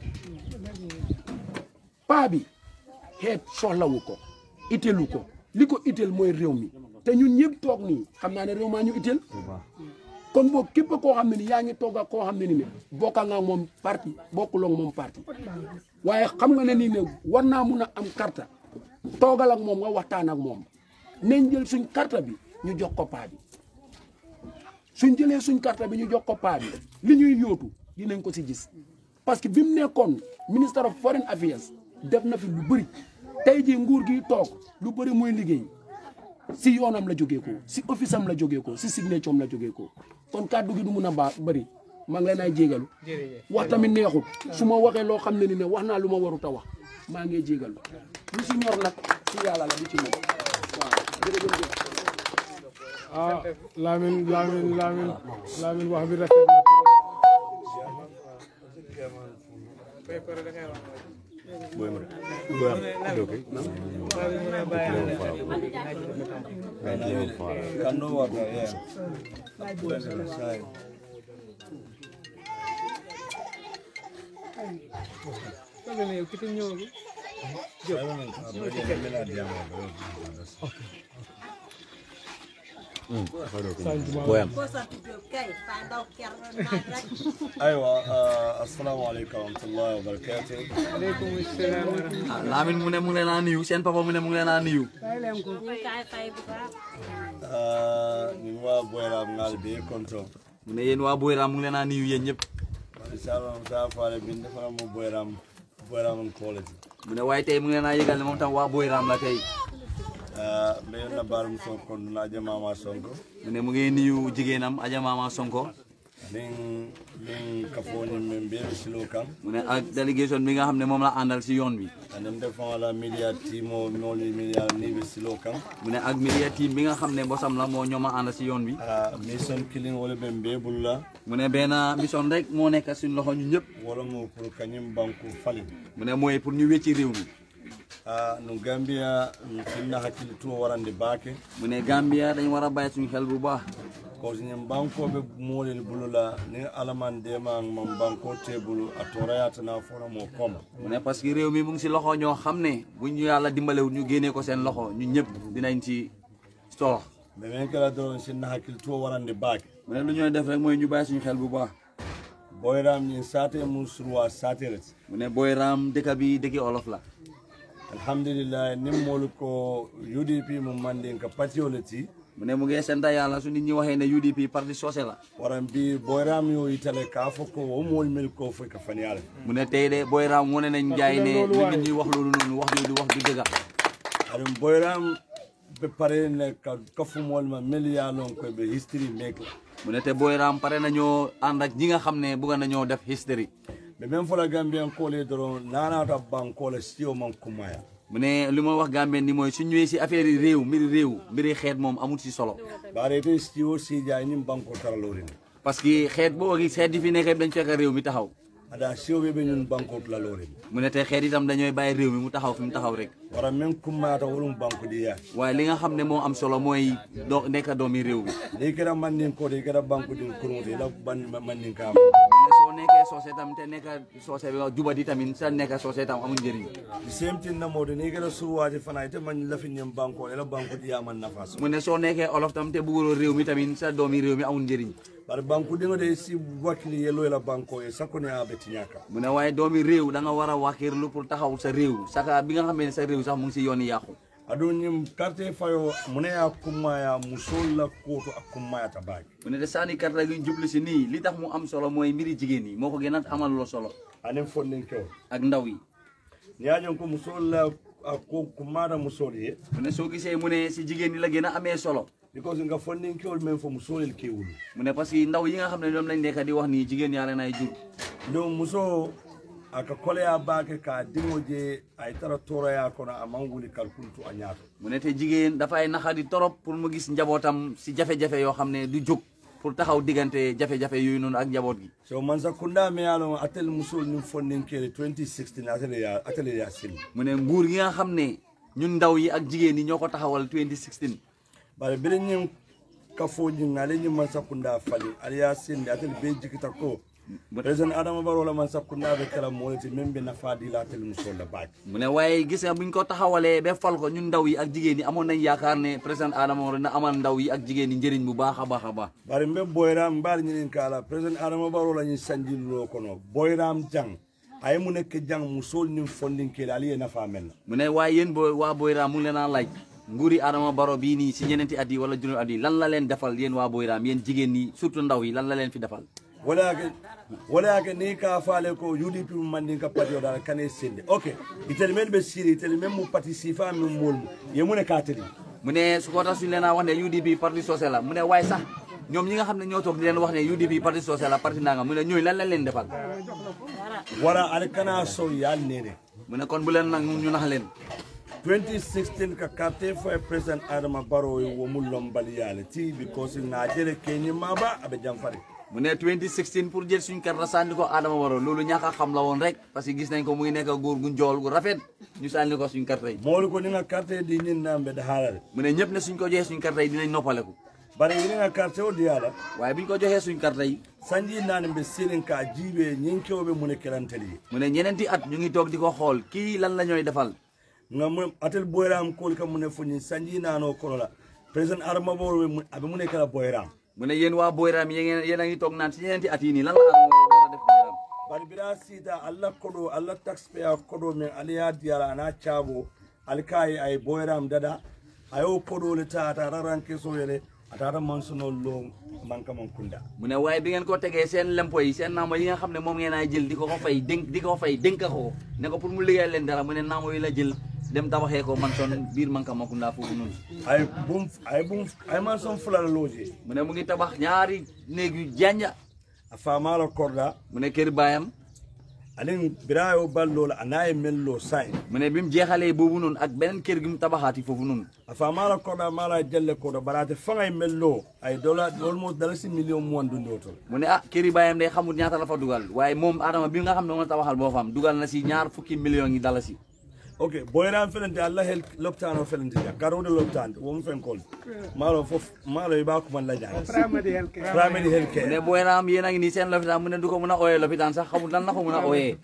S8: paa bi xeet soxlawu ko itelu ko li ko itel mooy réew mi te ñun ñëpp toog nii xam naa ne réew maa ñu itel kon boog képp koo xam ne ni yaa ngi toog ak koo xam ne ni ne bokka nga moom parti bokkuloo moom parti waaye xam nga ne nii ne war naa mun a am karta toogal ak moom nga waxtaan ak moom nañ jël suñ karta bi ñu jox ko paa bi suñ jëlee suñ carte bi ñu jox ko paa bi li ñuy yóotu dinañ ko si gis parce que bi mu nekkoon minister of foreign affairs def na fi lu bëri tey jii nguur gi toog lu bëri muy liggéey si yoonam la jógee ko si office am la jógee ko si signature am la jógee ko kon kàddu gi du mun a baa bëri maa ngi leen ay jégalu wax tamit neexut su ma waxee loo xam ne ni ne wax naa lu ma warut a wax maa ngi jégalu lu si ñor nag si yàlla la du ci moom waaw jërëjëf
S1: ah Lamine Lamine Lamine Lamine wax bi rafet na
S5: Boy mo. Boy am. Okay.
S9: Kando wata, yeah. Sai.
S5: Boy am.
S9: Aywa, uh, assalamu alaikum wa rahmatullahi wa barakatuh.
S2: aleykum salaam wa rahmatulah
S4: Lamine mu ne mu ngi leen a nuyu seen papa mu ne mu ngi leen a nuyu
S9: Uh, ni wa boyra ngal be konto.
S4: mu ne yéen waa Boyram mu ngi leen a nuyu yéen ñëpp
S9: Inshallah ta fare bin defara mo boyram boyram college.
S4: mu ne waaye tey mu ngi leen a yëgal ne moom tam waa Boyram la tey
S9: Uh, be na barum so kon na jama ma sonko.
S4: mu ne mu ngi nuyu jigéenam Adja Mama Sonko
S9: Ning ning kafoni men be silo kam.
S4: mu ne ak délégation bi nga xam ne moom la àndal si yoon bi
S9: Anem defon la media timo noli media ni be silo kam.
S4: mu ne ak media team bi nga xam ne bosam la moo ñoom a àndal si yoon bi
S9: Uh, mission killing wala ben be bulla.
S4: mu ne benn mission rek moo nekk suñu loxo ñu ñëpp
S9: wala mo pour kanyim banku fali.
S4: mu ne mooy pour ñu wécci réew mi
S9: Ah, no Gambia finna hakkille to warande baake
S4: mu ne Gambia dañ war a bàyyi suñu xel bu baax
S9: ko ñen bankoɓe moolel bulula ni alaman dema man banko tebulu a torayatana fona mo koma
S4: mu ne parce que réew mi mu ngi si loxo ñoo xam ne bu ñu yàlla dimbalewul ñu génnee ko seen loxo ñu ñëpp dinañ ci solo
S9: ɓe men kala doron sinna hakkille to warande baake
S4: mu ne lu ñooy def rek mooy ñu bàyyi suñu xel bu baax
S9: boyram ñin sate mum surwa saterete
S4: mu ne Boyram dëkk bi dëkki olof la
S9: alhamdulillah nin moolu ko udp mum mandin ka patiyole ti
S4: mu ne mu ngi sant yàlla su nit ñi waxee ne UDP parti sosé la
S9: waran bi boyram yo yitale ka fo ko wo mool mel ko foy ka faniyale
S4: mu ne tey de Boyram wane nañ jaay ne lu nit ñi wax loolu noonu wax jooju wax du dëgga
S9: aɗum boyram ɓe parene ka kafumol ma meliya lon koɓe history make la
S4: mu ne te Boyram pare nañoo ànd ak ñi nga xam ne bëgg nañoo def history
S9: ɓe men fola gambiyan kole doron nanata bankola siyo man kumaya
S4: mu ne li ma wax Gambien ni mooy su ñëwee si affaire yi réew mbiri réew mbiri xeet moom amul si solo
S9: barete siyo sija nin banko taralorin
S4: parce que xeet boo gis xeet yi fi nekk yëpp dañ fekk réew mi taxaw
S9: ada siyo ɓe ɓe ñun banko tulalorin
S4: mu ne te xeet itam dañooy bàyyi réew mi mu taxaw fi mu taxaw rek
S9: wara men kummayata wolum banko diya
S4: waaye li nga xam ne moo am solo mooy do nekk doomi réew mi
S9: ni kera mandin kode kera banko din kurmude ila ban mandin kama
S4: mu ne soo nekkee soose tam te nekk soose bi jubadi tamit sa nekk soose tam amul njëriñ
S9: the same thing namode ni kera suwaji fana ite man lafinyen banko ila banko diya man nafa so
S4: mu ne soo nekkee olof tam te bëgguloo réew mi tamit sa doomi réew mi amul njëriñ
S9: bara banko dingo de si wakili yelo ila banko e sakone a betiñaka
S4: mu ne waaye doomi réew da nga war a wàkkirlu pour taxaw sa réew saka bi nga xam ne sa réew sax mu ngi si yoon yi yàqu
S9: aɗum ñim carte fayo muneya kummaya musol la koto a kummayata baake
S4: mu ne te sànni karta gi ñu jublu si nii li tax mu am solo mooy mbiri jigéen yi moo ko gën a amal loo solo
S9: anen fonnin kew
S4: ak ndaw yi
S9: ñajon ko musol la a ko kummata musol ye
S4: mu ne soo gisee mu ne si jigéen ñi la gën a amee solo
S9: because nga fonnin kewol men fo musolel kewul
S4: mu ne parce que ndaw yi nga xam ne ñoom lañ nekk di wax nii jigéen yaa leen ay jur
S9: donc muso aka koleya baake ka dimo je ay tara toroya kono a man wuli kalkultu a ñaato
S4: mu ne te jigéen dafay naxadi torop pour mu gis njabootam si jafe-jafe yoo xam ne du jóg pour taxaw diggante jafe-jafe yooyu noonu ak njaboot gi
S9: so man sakunda me yalon atel musol nim fonnin kele 2016 atele ya atele ya sil
S4: mu ne nguur gi nga xam ne ñun ndaw yi ak jigéen yi ñoo ko taxawal 2016
S9: bare bere ñim kafoji ngale ñim man sakunda fali ali ya sinde atel be jikita ko président adama baro la man sakunda be kala molati membe na fadi la tel musol la baaj
S4: mu ne waaye gis nga buñ ko taxawalee ba fal ko ñun ndaw yi ak jigéen yi amoon nañ yaakaar ne président Adama Barrow na amal ndaw yi ak jigéen yi njëriñ bu baax a baax a baax
S9: bare mbe boyram mbaɗa ñinin kala président adama baro la ñin sanjillo kono boyram jang ay mu nekk jang musol nin fondinkele ali ye nafa men
S4: mu ne waaye yéen boo waa Boyra mu ngi leen a laaj nguuri Adama Barrow bii nii si ñeneenti at yi wala juróomi at yi lan la leen defal yéen waa Boyram yéen jigéen ñi surtout ndaw yi lan la leen fi defal
S9: wala yake wala yake ni ka faale ko UDP mandin ka pati o dala kane sende ok itel men be siri itel men mu pati sifa min mol ye mu ne ka teli
S4: mu ne su ko tax suñu leen a wax ne UDP parti social la mu ne waaye sax ñoom ñi nga xam ne ñoo toog di leen wax ne UDP parti social la parti nanga mu ne ñooñu lan lañ leen defal
S9: wala ale kana so yal nene
S4: mu ne kon bu leen nag ñu nax leen
S9: 2016 ka carte fo president adama baro wo mu lombali yale ti because na jere kenyi maba abe jamfari
S4: mu ne 2016 pour jël suñ carte sànni ko Adama Barrow loolu ñàkk a xam la woon rek parce que gis nañ ko muy nekk góor gu njool gu rafet ñu sànni ko suñ carte yi
S9: molu ko ni nga carte di ñin nambe da halal
S4: mu ne ñëpp ne suñ ko joxee suñ carte yi dinañ noppaleku
S9: bare ni nga carte o diala
S4: waaye biñ ko joxee suñ carte yi
S9: sanji nane be sirin ka jibe nyin kewbe mu ne kelanteli
S4: mu ne ñeneenti at ñu ngi toog di ko xool kii lan la ñooy defal
S9: nga mu atel boyram kol ka mu ne fuñi sanji nano kono la president adama baro mu abe mu ne kala boyram
S4: mu ne yéen waa Boyram yéen yéen a ngi toog naan si ñeneenti at yi nii lan la Adama Barrow war a def Boyram
S9: bari bira sita allah kodo allah taxpayer kodo men aliya diyala ana cabo alkayi ay boyram dada ayo kodo le ta ta raranke so yele atata mansuno lo manka man kunda
S4: mu ne waaye bi ngeen ko tegee seen lempo yi seen naamo yi nga xam ne moom ngeen ay jël di ko ko fay dénk di ko ko fay dénk ko ne ko pour mu liggéey leen dara mu ne naamo yi la jël dem tabaxee ko man son biir manka makunda foofu noonu
S9: ay bum ay bum ay man son fulala loje
S4: mu ne mu ngi tabax ñaari néeg yu janja
S9: a famala korda
S4: mu ne kër baayam
S9: anin birayo ballola anaye mello sai
S4: mu ne bi mu jeexalee boobu noonu ak beneen kër gi mu tabaxaati foofu noonu
S9: a famala korda mala jalle kodo barate fangay mello ay dollar almost dalasi million mo wandu ndoto
S4: mu ne ah këri baayam day xamul ñaata la fa dugal waaye moom Adama bi nga xam ne moom la tabaxal boo fam dugal na si ñaar fukki millions yi dalasi
S9: ok boyram felente allah hel loptano felente ja garode loptande wom fen kol malo fof malo iba ko man la jang primary health care
S4: mu ne Boyram yéen a ngi nii seen lopitaan mu ne du ko mën a ooyee lopitaan sax xamul lan la ko mën a ooyee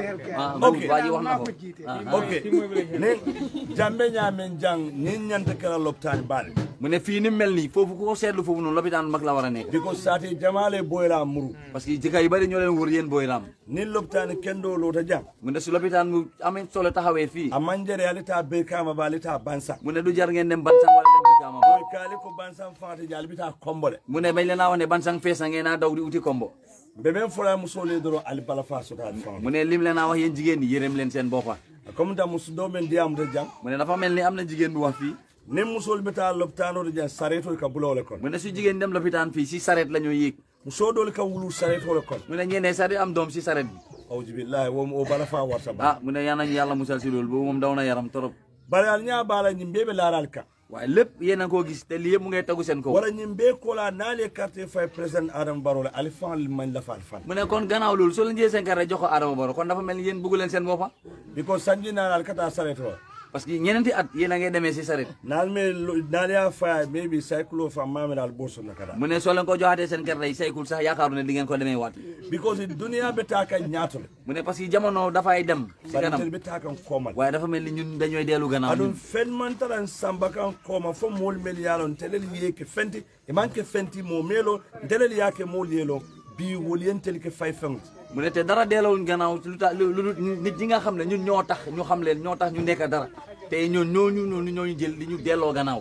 S4: ah
S9: Ok.
S4: waa ji wax na ko ah
S9: ok ne jambe ñamen jang ni ñanta kala loptani bal
S4: mu ne fii ni mu mel nii foofu ku ko seetlu foofu noonu lopitaan mag la war a nekk
S9: because sati jamale boyram muru
S4: parce que jëkka yu bëri ñoo leen wër yéen Boyram
S9: ni loptani kendo lota jang
S4: mu ne su lopitaan mu amee solo taxawee fii
S9: a manjere alita be kama ba alita bansa
S4: mu ne du jar ngeen dem bansang wala dem Brikama ba
S9: boy kali ko bansan fati ja albita kombole
S4: mu ne bañ leen a wax ne bansang fees na ngeen a daw di uti kombo
S9: be ben fola musole doro al bala fa sota fa
S4: mu ne lim leen a wax yéen jigéen ñi yërëm leen seen boppa
S9: comme da musu do men diam de jang
S4: mu ne dafa mel ni am na jigéen bu wax fii
S9: ni musol beta loptano de jang sareto ka bulole kon
S4: mu ne su jigéen dem lopitaan fii si saret la ñoo yéeg
S9: muso dol ka wulu sareto le kon
S4: mu ne ñeneen saret am doom si saret bi
S9: awji billahi wom o bala fa warta ba
S4: ah mu ne yal nañu yàlla musal si loolu boobu moom daw na yaram torop
S9: bari al nya bala nyimbe be laral ka
S4: waaye lépp yéen a koo gis te lii yëpp mu ngay tegu seen kaw
S9: wala nyimbe ko la nale carte fay president adam barole al fan man la fal fan
S4: mu ne kon gannaaw loolu soo leen jëlee seen carte jox ko Adama Barrow kon dafa mel ni yéen bëggu leen seen boppa
S9: because sanji nal kata sareto
S4: parce que ñeneenti at yéen a ngay demee si saret
S9: nal me nal ya fa maybe cycle fa mamel al boso na kada
S4: mu ne soo leen ko joxaatee seen carte yi saykul sax yaakaaru ne di ngeen ko demee waat
S9: because dunia be ta ka nyatole
S4: mu ne parce que jamono dafay dem si
S9: bari
S4: kanam
S9: tel be ta kan komal
S4: waaye dafa mel ni ñun dañooy dellu gannaaw
S9: adun
S4: ñun.
S9: fen man taran samba kan koma fo mol mel yalon telel yeke fenti e manke fenti mo melo telel yake mol yelo bi wol yentel ke fay feng
S4: mu ne te dara delloowuñ gannaaw lu tax lu lu nit ñi nga xam ne ñun ñoo tax ñu xam leen ñoo tax ñu nekk dara te ñoo ñooñu noonu ñooñu jël di ñu delloo gannaaw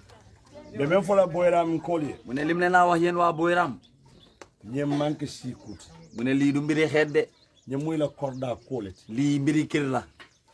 S9: be men fola boyram kolye
S4: mu ne lim leen laa wax yéen waa Boyram
S9: ñem manke sikut
S4: mu ne lii du mbiri xeet de
S9: ñem muy la korda kolet
S4: lii mbiri kër la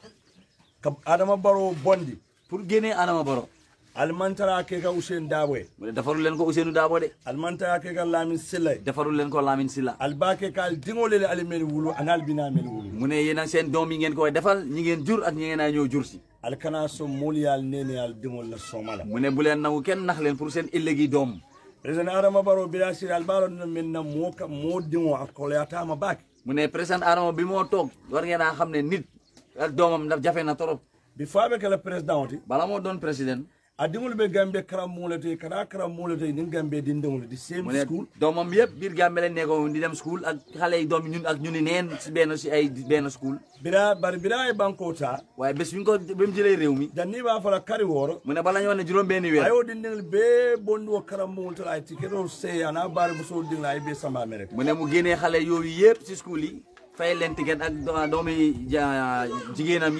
S9: kam adama baro bondi
S4: pour génnee Adama Barrow
S9: almantara ke ka usen dawe
S4: mu ne defarul leen ko Ousseynou Dabo de
S9: almantara ke ka lamin silay
S4: defarul leen ko Lamine Silla
S9: albake ka al dingole al mel wulu anal bina mel wulu
S4: mu ne yéen ak seen doom yi ngeen koy defal ñi ngeen jur ak ñi ngeen a ñëw jur si
S9: al kana so mol yal nene al dingol la somala
S4: mu ne bu leen nangu kenn nax leen pour seen ëllëgi doom
S9: président adama baro bila sir al baro no men na mo ka mo dingo akole atama bak
S4: mu ne président Adama bi moo toog war ngeen a xam ne nit ak doomam daf jafe na trop
S9: bi faɓe kala président oti
S4: bala moo doon président
S9: a dingol ɓe gambe karammugle to kada karammugle to din gambe dindingol di
S4: mu
S9: same
S4: ne
S9: school
S4: doomam yëpp biir Gambie leen nekkoon di dem school ak xale yi doom yi ñun ak ñu ni neen si benn si ay benn school
S9: bira bari bira e banko ta
S4: waaye bés bi ñu ko bi mu jëlee réew mi
S9: janni ba fala kari woro
S4: mu ne bala ñu wax ne juróom benn weer
S9: ayo dindingol be bondi wo karammugol to ay tiketo sey ana bari muso dingla ay be samba mere
S4: mu ne mu génnee xale yooyu yëpp si school yi fay leen ticket ak do- doomi ja- jigéenam yi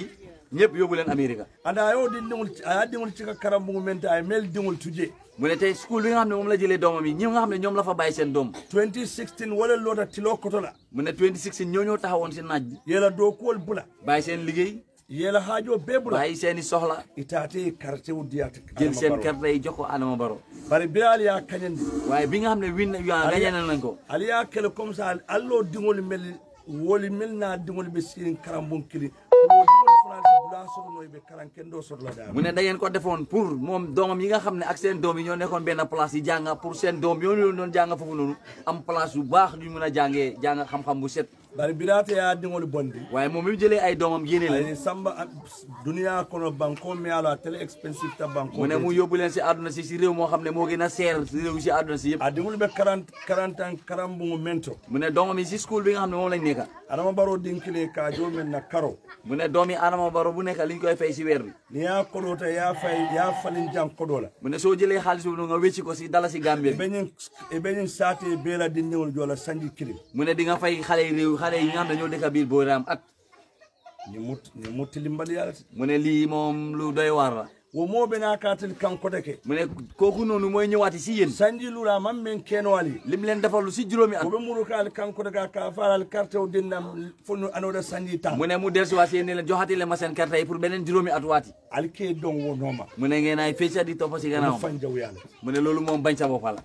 S4: ñëpp yóbbu leen Amérique
S9: anda ayo di dingul aya dingul ci ka karambu mente ay mel dingul tuje
S4: mu ne tey school bi nga xam ne moom la jëlee doomam yi ñi nga xam ne ñoom la fa bàyyi seen doom
S9: 2016 wala lota tilo koto la
S4: mu ne 2016 ñoo ñoo taxawoon si naaj bi
S9: yela do kuwol bula
S4: bàyyi seen liggéey
S9: yela haajo be bula
S4: bàyyi seen i soxla
S9: itate carte wu diyata
S4: jël seen carte yi jox ko Adama Barrow
S9: bari bilal ya kañandi
S4: waaye bi nga xam ne win yaa gañe nañ ko
S9: ali ya kele comme ça allo dingol mel woli mel na dingol be sirin karambun kili wo dingol france bula soto noy be karan kendo soto la da
S4: mu ne da ngeen ko defoon pour moom doomam yi nga xam ne ak seen doom yi ñoo nekkoon benn place yi jàng pour seen doom yoo ñu doon jàng foofu noonu am place yu baax ñu mën a jàngee jàng xam-xam bu set
S9: bari birate ya dingol bondi
S4: waaye moom bi mu jëlee ay doomam génne leen
S9: ay samba duniya kono banko mi ala tele expensive ta banko
S4: mu ne mu yóbbu leen si àdduna si si réew moo xam ne moo gën a seer si réew si àdduna si yëpp
S9: a dingol be 40 40 ans karambungu mento
S4: mu ne doomam yi si school bi nga xam ne moom lañ nekka
S9: adama baro dinkile ka jo men na karo
S4: mu ne doom yi Adama Barrow bu nekk liñ koy fay si weer bi
S9: ni ya kodota ya fay ya falin jang kodola
S4: mu ne soo jëlee xaalis boobu nga wécci ko si dala si Gambie bi
S9: beñin e beñin sate bela dindiŋol jola sanji kilim
S4: mu ne di nga fay xale yi réew xale yi nga xam ne ñoo dëkk biir Boyram at
S9: ni mut ni muttilimbali yalati
S4: mu ne lii moom lu doy waar la
S9: wo moɓe na katel kankote ke
S4: mu ne kooku noonu mooy ñëwaati si yéen
S9: sanji lula man men kenoali
S4: lim leen defalu si juróomi at
S9: woɓe muru ka al kankote ka ka faral carte o dinnam fonno anoda sanji tan
S4: mu ne mu dellusiwaat si yéen ne leen joxati leen ma seen carte yi pour beneen juróomi at waati
S9: alke don wo noma
S4: mu ne ngeen ay fecca di topp si gannaaw
S9: fan jaw yalla
S4: mu ne loolu moom bañ sa bopp la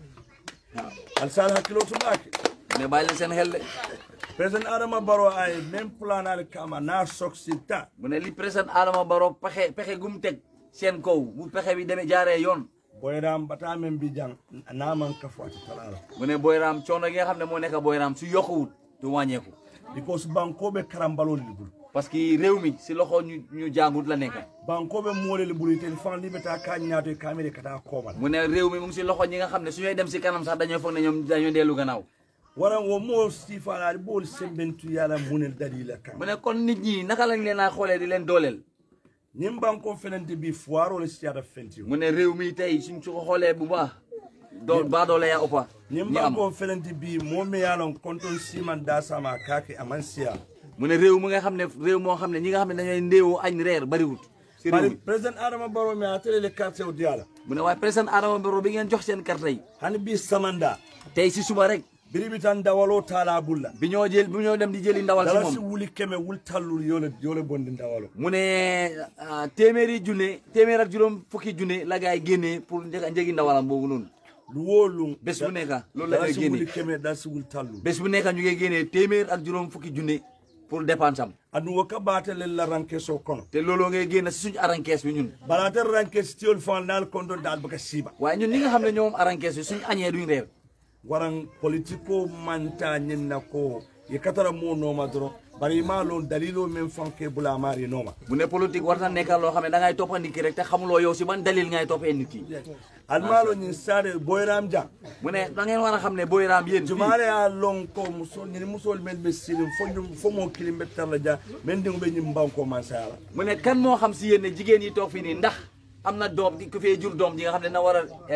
S9: al sal hakkilo tumake
S4: mu ne bàyyi leen seen xel de
S9: président adama baro ay même plan al kama na soksita
S4: mu ne li président Adama Barrow pexe pexe gum teg seen kaw bu pexe bi demee jaaree yoon
S9: boyram bata men bi jang naman kafati talala
S4: mu ne Boyram coono gi nga xam ne moo nekk Boyram su yokkuwut du wàññeeku
S9: because bankoɓe karambalol libul
S4: parce que réew mi si loxo ñu ñu jàngut la nekk
S9: bankoɓe molel ɓuri ten fan liɓeta ka ñaato e kamere kata komal
S4: mu ne réew mi mu ngi si loxo ñi nga xam ne su ñooy dem si kanam sax dañoo foog ne ñoom dañoo dellu gannaaw
S9: waran wo mo sifalaade ɓool sembentu yala munel dalila kan
S4: mu ne kon nit ñi naka lañ leen a xoolee di leen dooleel
S9: nin banko fenente bi foirole siyata fenti
S4: mu ne réew mi tey suñ su ko xoolee bu baax doo baa doole yaa ëppa
S9: nin
S4: ñi am
S9: banko fenente bi momi yalon konton siman dasama kake aman siya
S4: mu ne réew mu nga xam ne réew moo xam ne ñi nga xam ne dañooy ndéewoo añ reer bariwut si réew
S9: bari
S4: mi
S9: président adama baro mi a telele carte o diyala
S4: mu ne waaye président Adama Barrow bi ngeen jox seen carte yi
S9: hani bi samanda
S4: tey si suba rek
S9: biribi tan dawalo tala bulla
S4: bi ñoo jël bi ñoo dem di jëli ndawal si
S9: dalasi
S4: moom
S9: wuli keme wul tallul yole yole bondi dawalo
S4: mu ne ah, téeméeri junne téeméer ak juróom fukki junne la gaay génnee pour njëg njëgi ndawalam boobu noonu
S9: lu wolum
S4: bés bu nekk loolu la ñuy
S9: dalasi wuli
S4: génnee
S9: keme dalasi wul tallul
S4: bés bu nekk ñu ngi génnee téeméer ak juróom fukki junne pour dépense am
S9: adu wo ka baatelel la rankeso kono
S4: te looloo ngay génn si suñu arankees bi ñun
S9: balaata rankes tiyol fan nal konto dal baka siba
S4: waaye ñun ñi nga xam ne ñoom arankees bi suñu añee duñ reer
S9: waran politiko manta ñinna ko ye katara mo noma doron bari ma lon dalilo men fanke bula mari noma
S4: mu ne politique war na nekkal loo xam ne da ngay toppa nit ki rek te xamuloo yow si ban dalil ngay toppee nit ki
S9: almalo ñin sade boyram jang
S4: mu ne da ngeen war a xam ne booy raam yéen fii
S9: jumale a lon ko muso ñini musol men be silim fo ñum fo mo kilim be tarla ja men dingo be ñim banko man sala
S4: mu ne kan moo xam si yéen ne jigéen yi toog fii nii ndax am na doom di ku fee jur doom ji nga xam ne na war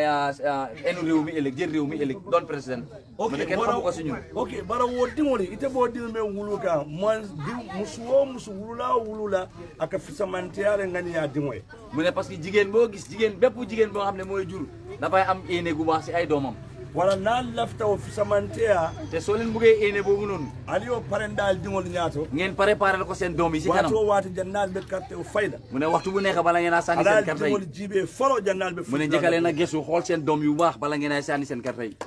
S4: a enu réew mi ëllëg jël réew mi ëllëg doon président mu ne kenn xamu ko si ñun
S9: ok bara wo dingoli ite bo ding men wulu ka man di musu wo musu wulula o wulula aka fisamanteyare ngani ya dingoy
S4: mu ne parce que jigéen boo gis jigéen bépp jigéen boo xam ne mooy jur dafay am éene gu baax si ay doomam
S9: wala na lafta o fisamanteya
S4: te soo leen buggee éene boobu noonu
S9: ali o parendal dingol ñaato
S4: ngeen préparé ko seen doom yi si kanam
S9: wato waati jannal be carte o fayda
S4: mu ne waxtu bu nekk bala ngeen a sànni
S9: alal
S4: seen carte
S9: dingol
S4: yi
S9: jibe folo jannal be
S4: mu ne njëkkalee na gëstu xool seen doom yu baax bala ngeen a sànni seen carte yi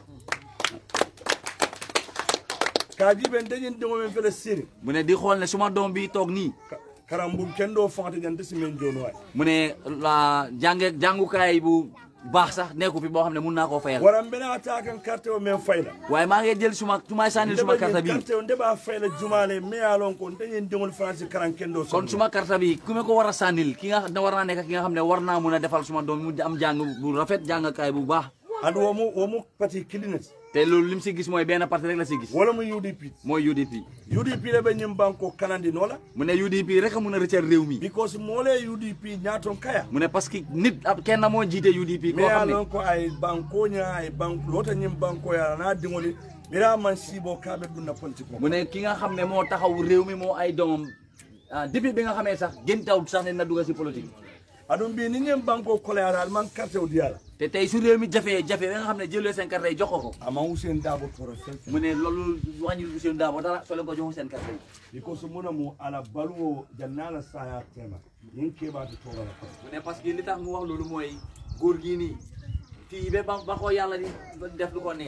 S9: ka jibe ndeñin dingo men fele siri
S4: mu ne di xool ne suma doom bi toog nii
S9: karambum kendo fante jante simen jono way
S4: mu ne la jànge jàngukaay bu baax sax nekku fi boo xam ne mun naa koo fayal
S9: waran bena atakan carte o men fayda
S4: waaye maa ngi jël suma suma sànnil suma carte bi
S9: carte o ndeba fayda jumale me alon ko ndeñin dingol france karan kendo so
S4: kon suma carte bi ku ma ko war a sànnil ki nga ne war naa nekk ki nga xam ne war naa mun a defal suma doom mu am jàng bu rafet jàngkaay bu baax
S9: adu womu womu pati kilinati
S4: te loolu lim si gis mooy benn parti rek la si gis
S9: wala mu UDP
S4: mooy UDP
S9: UDP le be ñim banko kanandi nola
S4: mu ne UDP rek a mun a rëccal réew mi
S9: because mole UDP ñaaton kaya
S4: mu ne parce que nit ab kenn moo jiite UDP
S9: me
S4: koo xam ne
S9: alon ko ay banko nya ay banko lota ñim banko ya na dingoli mira man sibo kabe dunna politique
S4: mu ne ki nga xam ne moo taxaw réew mi moo ay doomam ah depuis bi nga xamee sax gën taw sax ne na dugg si politique
S9: aɗum mbi ni ñen banko kolayata al man carte o diyala
S4: te tey su réew mi jafee jafe ba nga xam ne jëlee seen carte yi jox ko ko
S9: ama usen dabo toro fen
S4: mu ne loolu wàññil Ousseynou Dabo dara soo leen ko joxu seen carte yi
S9: because muna mu ala baluwo jannala saya tema yin keɓata torala ko
S4: mu ne parce que li tax mu wax loolu mooy góor gii nii fii ba ba ba ko yàlla di def lu ko neex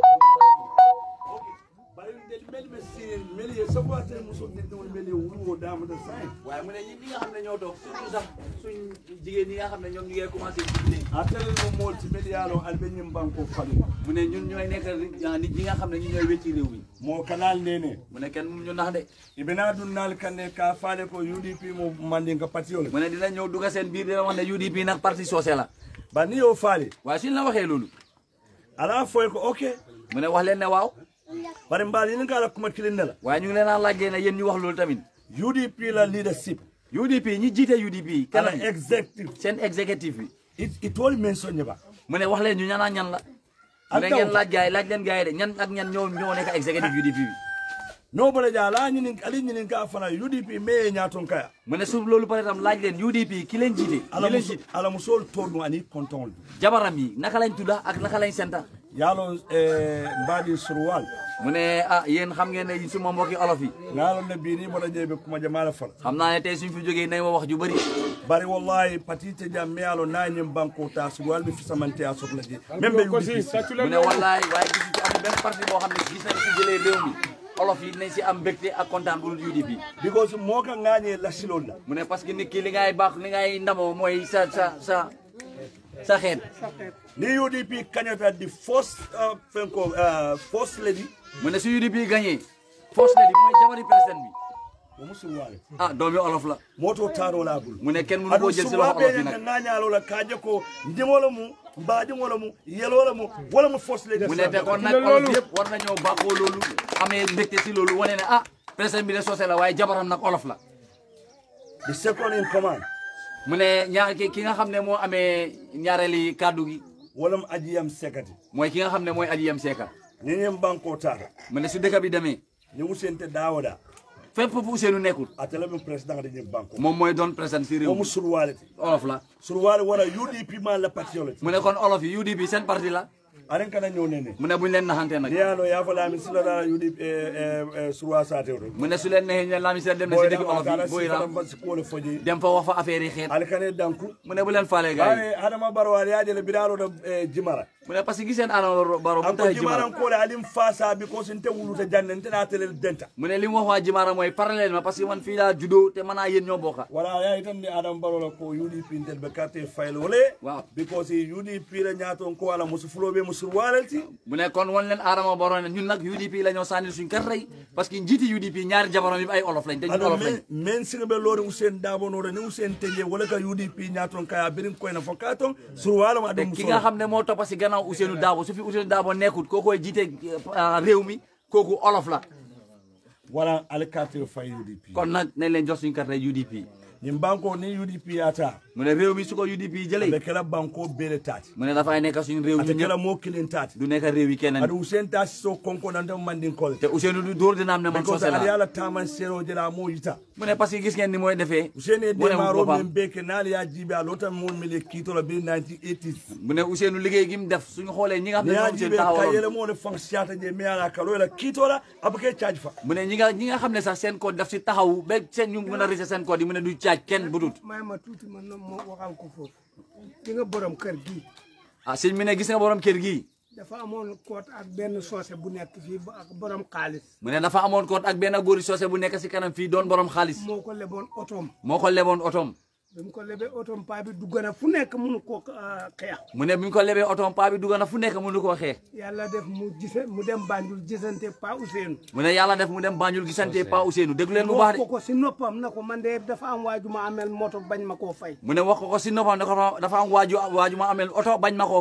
S9: bari del mel ɓe sirin mel ye sago a tere muso dindewol mel ye wurwo damata sain
S4: waaye mu ne ñi ñi nga xam ne ñoo toog surtout sax suñ jigéen ñi nga xam ne ñoom ñu ngi commencé di
S9: a tere no molti mel yalo alɓe ñim banko falu
S4: mu ne ñun ñooy nekk nit ñi nga xam ne ñu ñooy wecci réew mi
S9: mo kanal nene
S4: mu ne kenn mu ñu nax de
S9: ibena dunnal kande ka faale ko udp mo mandinka patiyole
S4: mu ne dina ñëw dugga seen biir dina wax ne UDP nag parti soose la
S9: ba ni yo faali
S4: waaye suñ la waxee loolu
S9: ala foy ko ok
S4: mu ne wax leen ne waaw
S9: bari mbaal yini ngala kuma kilin ne la
S4: waaye ñu ngi leen a laajee ne yéen ñu wax loolu tamit
S9: udp la leadership
S4: UDP ñi jiite UDP
S9: ala
S4: kanam
S9: executive
S4: seen exécutif bi
S9: it itoli men soñe ba
S4: mu ne wax leen ñu ñanaa ñan la mu ne
S9: Ak
S4: ngeen
S9: taw.
S4: laaj gaay laaj leen gaay de ñan ak ñan ñoo ñoo nekk exécutif UDP bi
S9: no bala ja ala ñinin ali ñinin ka fana udp me ñaton kaya
S4: mu ne su loolu pare tam laaj leen UDP ki leen jiite
S9: ala
S4: ki leen
S9: muso
S4: jiite
S9: ala musol tolu ani konton
S4: jabaram yi naka lañ tudda ak naka lañ senta
S9: yalo eh mbadi surwal
S4: mu ne ah yéen xam ngeen ne suma mbokki olof yi
S9: ngalo ne bini bala jebe kuma jamala fala
S4: xam naa ne tey suñ fi jógee nañ ma wax ju bëri
S9: bari wallahi patite jam me yalo na ñim banko ta surwal bi fisamante a sokla ji même be
S1: ko si
S9: udp
S1: sàccu
S4: mu
S1: leen
S4: ne
S1: loolu.
S4: wallaay waaye gis ci amul benn parti boo xam ne gis nañ si jëlee réew mi olof yi dinañ si am mbégte ak kontaan bu dul UDP
S9: because mo ka ngañe lasilol la
S4: mu ne parce que nit ki li ngay baax li ngay ndamoo mooy sa sa sa sa xeet
S9: ni udp kañata di first uh, fenko uh, first lady
S4: mu ne su UDP gagné force lady mooy jabari président bi
S9: o musulwale
S4: ah doomi olof la
S9: moto taro la bul
S4: mu ne kenn mënu koo
S9: aɗum
S4: jël si loxo
S9: suwaɓe
S4: olof yi
S9: nene
S4: nag
S9: ngañalo la kaje ko ndimola mu mbaɗimola mu yelola mu wala mu first lady
S4: mu ne te kon nag
S1: Loolu.
S4: olof yëpp war nañoo baaxoo loolu amee mbégte si loolu wane ne ah président bi de soose la waaye jabaram nag olof la
S9: the second in command
S4: mu ne ñaar ki ki nga xam ne moo amee ñaareeli kàddu gi
S9: walam ajiyam sekati
S4: mooy ki nga xam ne mooy aji yam seeka
S9: ni ñen banko tata
S4: mu ne su dëkk bi demee
S9: ni usente dawoda
S4: fépp fu Ousseynou nekkul
S9: atala min président de ñen banko
S4: moom mooy doon président si réew
S9: omu
S4: mi
S9: surwale te
S4: olof la
S9: surwale wara udp ma la patiole
S4: mu ne kon olof yi UDP seen parti la
S9: aren kana ñëw nene
S4: mu ne buñ leen naxante nag
S9: ni yano yafalami silada udp surwa sate to
S4: mu ne su leen neexee ñu ne Lamine Sène dem na si dëkk olof yi booy raam
S9: si kole foji
S4: dem fa wax fa affaire yi xeet
S9: alkane danku
S4: mu ne bu leen faale gars yi
S9: bare adama baro wali yajele bidaro do jimara
S4: mu ne parce que giseen Adama Barrow bu
S9: anko
S4: taxee
S9: jimara
S4: Jimara
S9: kole alim fasa because nte wuluta jande nte na telel denta
S4: mu ne li mu wax waa Jimara mooy parallèle ma parce que man fii laa juddoo te man naa yéen ñoo bokka
S9: wala ya itan ni adam baro la ko udp ntel be carte fayl wole
S4: waaw
S9: because udp la ñaton ko wala musu fulobe musu walelti
S4: mu ne kon wan leen Adama Barrow ne ñun nag UDP la ñoo sànnil suñ kar tey parce que njiiti UDP ñaari jabaram yi ay olof lañ te ñun
S9: ado
S4: olof lañ
S9: men men sirbe lori usen dabo no ni usen teje wala ka udp ñaton kaya birin koy na fokaton sur wala ma
S4: te
S9: dum
S4: ki nga xam ne moo toppa si gannaaw Ousseynou Dabo su fi Ousseynou Dabo nekkut koo koy jiite euh, réew mi kooku olof la
S9: wala al carte fay udp
S4: kon nag nañ leen jox suñ carte UDP
S9: ñim banko ni udp ata
S4: mu ne réew mi su ko UDP
S9: be
S4: jëlee
S9: kala banko bele tati
S4: mu ne dafay nekk suñ réew
S9: ata
S4: ñun
S9: kala
S4: ñëpp
S9: mo kilin tati
S4: du nekk réew yi keneen
S9: adu usen tati so konko nan dem mandin kol
S4: te Ousseynou du dóor dina am ne man
S9: because
S4: soose
S9: ali
S4: la
S9: ala taman sero jela mo yita
S4: mu ne parce que gis ngeen ni mooy defee
S9: usene
S4: mu ne
S9: demaro
S4: boppam.
S9: men beke nali ya jibe a lota mo mele kito la be 1980s
S4: mu ne Ousseynou liggéey gi mu def suñu xoolee ñi nga xam ne
S9: ni ya
S4: ñoom
S9: jibe
S4: Ousseynou
S9: ka
S4: taxawaloon
S9: yele mo le fang siata je me ala kalo la kito la abake charge fa
S4: mu ne ñi nga ñi nga xam ne sax seen code daf si taxaw ba seen ñu mën a rese seen code yi mu ne du caaj kenn bu dut
S8: may ma tuuti man na moo waxal ko foofu di nga borom kër gi
S4: ah sëñ mi ne gis nga borom kër gi
S8: dafa amoon koot ak benn soose bu nekk fii ba ak borom xaalis
S4: mu ne dafa amoon code ak benn góori soose bu nekk si kanam fii doon borom xaalis
S8: moo ko leboon otoom
S4: moo ko leboon otoom
S8: bi mu ko lebee otoom paa bi dugg na fu nekk mënu koo ah, xeex
S4: mu ne bi ñu ko lebee otoom paa bi dugg na fu nekk mënu koo xeex
S8: yàlla def mu gise mu dem Banjul gisante pa Ousseynou
S4: mu ne yàlla def mu dem Banjul gisante Pa Ousseynou déglu leen bu
S8: wax
S4: baax de
S8: ko ko si noppam na ko man de dafa am waaju ma amel moto bañ ma koo fay
S4: mu ne wax ko ko si noppam ne ko dafa am waaju waaju ma amel oto bañ ma koo fay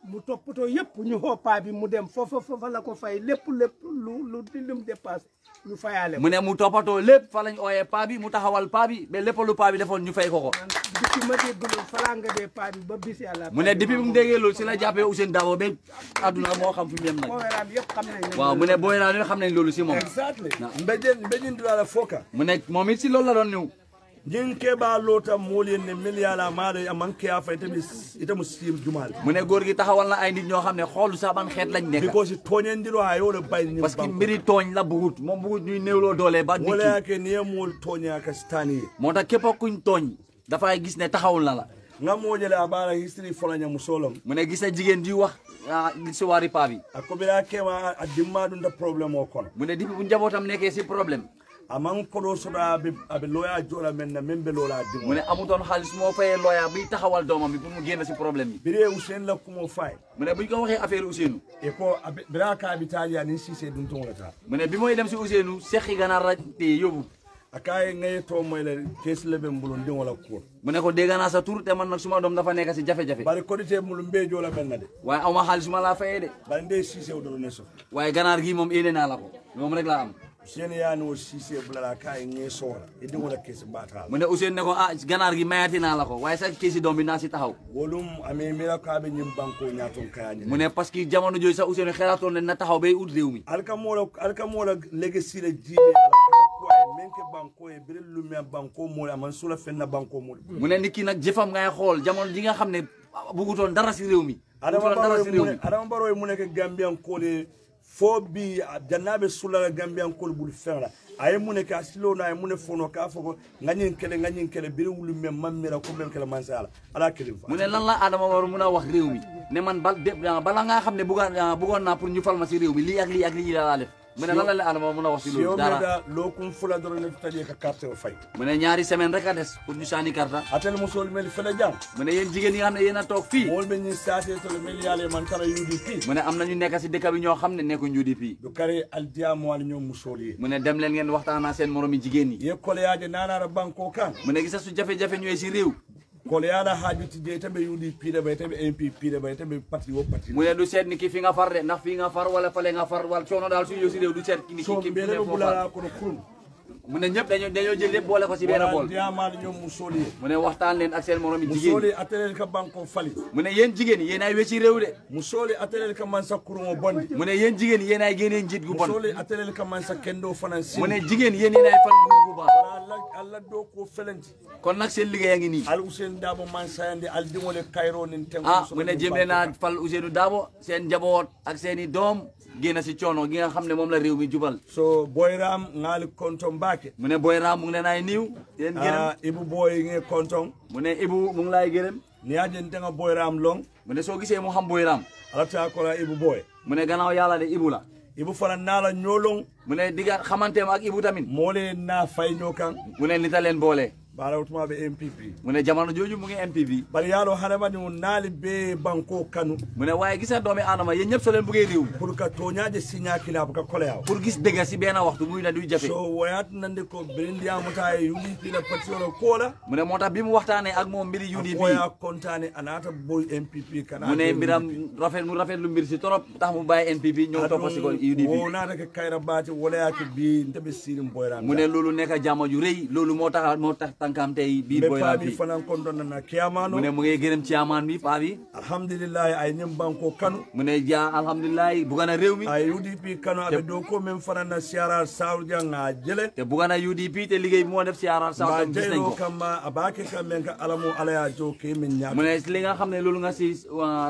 S8: mu toppatoo yëpp ñu xoo paa bi mu dem foofa foofa la ko fay lépp lépp lu lu lu mu dépassé ñu fayaale ko
S4: mu ne mu toppatoo lépp fa lañ ooyee paa bi mu taxawal paa bi ba lépp lu paa bi defoon ñu fay ko ko
S8: depuis ma dégg loolu falaa nga dee paa bi ba bis yàlla
S4: mu ne depuis bu mu déggee loolu si la jàppee Ousainou Darboe ba àdduna moo xam fi mu yem nag
S8: Boyram yëpp xam nañ ne
S4: waaw mu ne booy naa ñu xam nañ loolu si moom
S9: exactly mbejen mbejen dulala foka
S4: mu ne moom it si loolu la doon ñëw
S9: jin keɓa lota moolien ne milliala maɗo a manque a fa itaɓe itamu sim jumal
S4: mu ne góor gi taxawal na ay nit ñoo xam ne xoolu sax ban xeet lañ nekk
S9: because toñendiro ha yoɗo bayni
S4: parce que mbiri tooñ la bugut moom bugut ñuy néewloo doole ba nit ki
S9: woleyake niye mool toñaka staniye
S4: moo tax képp kuñ tooñ dafay gis ne taxawul na la
S9: gamojele a ɓaara history folaña musolom
S4: mu ne gis na jigéen di wax ah, si waari paa bi
S9: a koɓira kema a dimma ɗum da probléme o kono
S4: mu ne depuis bu njabootam nekkee si problème
S9: aman koɗo soɗa aɓe aɓe loya joɗa men na min ɓe lola
S4: mu
S9: dimo
S4: ne amutoon xaalis moo fayee looya biy taxawal doomam bi pour mu génn si problème bi
S9: bire usen la kumo fay
S4: mu ne buñ ko waxee affaire Ousseynou
S9: e ko aɓe- bira ka abitaji anin sise ɗum towlata
S4: mu ne bi mooy dem si Ousseynou seqi ganaar la téye yóbbu
S9: a kaye gaye to moyle kesle ɓe mbulon ndigola kuur
S4: mu ne ko dégg naa sa tur te man nag suma doom dafa nekk si jafe-jafe
S9: bari kodite mulum mbe jola men na de
S4: waaye aw ma xaalis ma laa fayee de
S9: bari nde sise o doro ne so
S4: waaye ganaar gi moom yéene naa la ko moom rek laa am
S9: seni yani o sise bulala kaye ge soora e ndigola kesi batala
S4: mu ne Ousseynou ne ko ah ganaar gi mayati naa la ko waaye sa kii si doom bi naa si taxaw
S9: wolum ame mira ko aɓe ñim banko ñaton kayañi
S4: mu ne parce que jamono jooju sax Ousseynou xelaatoon ne na taxaw bay ut réew mi
S9: alkamola alkamola legesile jiiɓe ala kata kuwaye men ke banko e bire lumia banko mole aman sula fenna banko mole
S4: mu ne nit ki nag jëfam ngay xool jamono ji nga xam ne bugutoon dara si réew mi
S9: adama
S4: bugutoon dara si réew mi
S9: adama baro e mune ke gambiyankole fo bi jannaɓe sullala gambiyankole ɓuuri feŋla aye mune ke a silowno aye mune fono ka fo ko gañin kele gañin kele biri wulu men mammira ko men kele mansa ala ala kelin fa
S4: mu ne lan la Adama war mun a wax réew mi ne man bal de bala nga xam ne buggoon buggoon naa pour ñu fal ma si réew mi lii ak lii ak lii la laa def mu ne lan la la Adama mun a wax si
S9: siyo
S4: loolu dara
S9: meda lokum fula doro ne taƴe ka carte o fay
S4: mu ne ñaari semaine rek a des pour ñu saani karta
S9: atel musol mel fele jam
S4: mu ne yéen jigéen yi nga xam ne yéen a toog fii
S9: mol ɓe ñin sate tole mel yaale man tara udp
S4: mu ne am na ñu nekk si dëkk bi ñoo xam ne nekkuñ UDP
S9: do kare aldiyamo ala ñoom musol ye
S4: mu ne dem leen ngeen waxtaanaa seen moromi jigéen yi
S9: ye koleyaje nanara banko kan
S4: mu ne gisa su jafe-jafe ñëwee si réew
S9: koleyaɗa haajuti je taɓe udp ɗe ɓay taɓe mpp ɗe ɓay taɓe parti wo parti
S4: mu ne du seet ni ki fi nga far de ndax fii nga far wala fale nga far wala coono daal su ñëw si réew du seet ki ni ki
S9: so
S4: ki fi ne
S9: mbele ɓe
S4: foo far
S9: ɓulala kono kurum
S4: mu ne ñëpp dañoo dañoo jël lépp boole ko si benn bool
S9: aldiyamaɗo ñoom musol ye
S4: mu ne waxtaan leen ak seen moromi jigéen
S9: musoli
S4: yi
S9: atelel ka banko fali
S4: mu ne yéen jigéen yi yéen ay wecci réew de
S9: musoli atelel ka mansa kurumo bondi
S4: mu ne yéen jigéen yi yéen ay génnee njiit gu bon
S9: musoli atelel ka mansa kendo fanan sin
S4: mu ne jigéen yéen yéen ay fal nguur gu baax
S9: allah allah do ko felenti
S4: kon nag seen liggéey a ngi nii
S9: al usen dabo man sayande aldimole kayro nin ten
S4: ah mu ne jëm leen a fal Ousseynou Dabo seen njaboot ak seen i doom génn si coono gi nga xam ne moom la réew mi jubal
S9: so boyram ngali konton mbake
S4: mu ne Boy Ram mu ngi leen ay niiw di leen gërëm
S9: ah ibu boy nge konton
S4: mu ne Ibu mu ngi laay gërëm
S9: ni ajen tenga boyram long
S4: mu ne soo gisee mu xam Boy Ram
S9: alata kola ibu boy
S4: mu ne gannaaw yàlla de Ibu la
S9: ibu fana nala ñolong
S4: mu ne digga xamanteem ak Ibu tamit
S9: mole na fay ñokan
S4: mu ne nita leen boole
S9: bara utuma be mpp
S4: mu ne jamono jooju mu ngi MPP
S9: bari yalo hadamadi mo naali be banko kanu
S4: mu ne waaye gisa doomi aadama yéen ñëpp soo leen bëggee réew mi
S9: pour que toñaje signa kilaba ka koleyaw
S4: pour gis dëgg si benn waxtu muy na duy jafe
S9: so woyat nande ko birindiyamuta e udp la patiola kola
S4: mu ne moo tax bi mu waxtaanee ak moom mbiri UDP
S9: koya contane anata boy mpp kana
S4: mu ne mbiram rafet mu rafet lu mbir si torop tax mu bàyyi NPP ñëw toppa si ko UDP
S9: wonata ke kayra bati wolayake bi ndeɓe sirim boyram
S4: mu ne loolu nekk jàmm ju rëy loolu moo tax moo tax tànkam tey biir
S9: ɓe
S4: Boy Ram
S9: paami
S4: bi
S9: fanan kon ɗon nana kiyamano
S4: mu ne mu ngi gërëm ci amaan bi paa bi
S9: alhamdulillahi ay nim banko kanu
S4: mu ne ja alhamdulilah bugga na réew mi
S9: ay udp kanu aɓe dow ko min fanana siara sawdia ga jele
S4: te bugga na UDP te liggéey bi moo def si aaral sax
S9: ma
S4: tam gis nañ
S9: jeyno
S4: ko
S9: kamma a bake kam men ka alamo alaya jo ke min
S4: mu
S9: ñaama
S4: ne li nga xam ne loolu nga si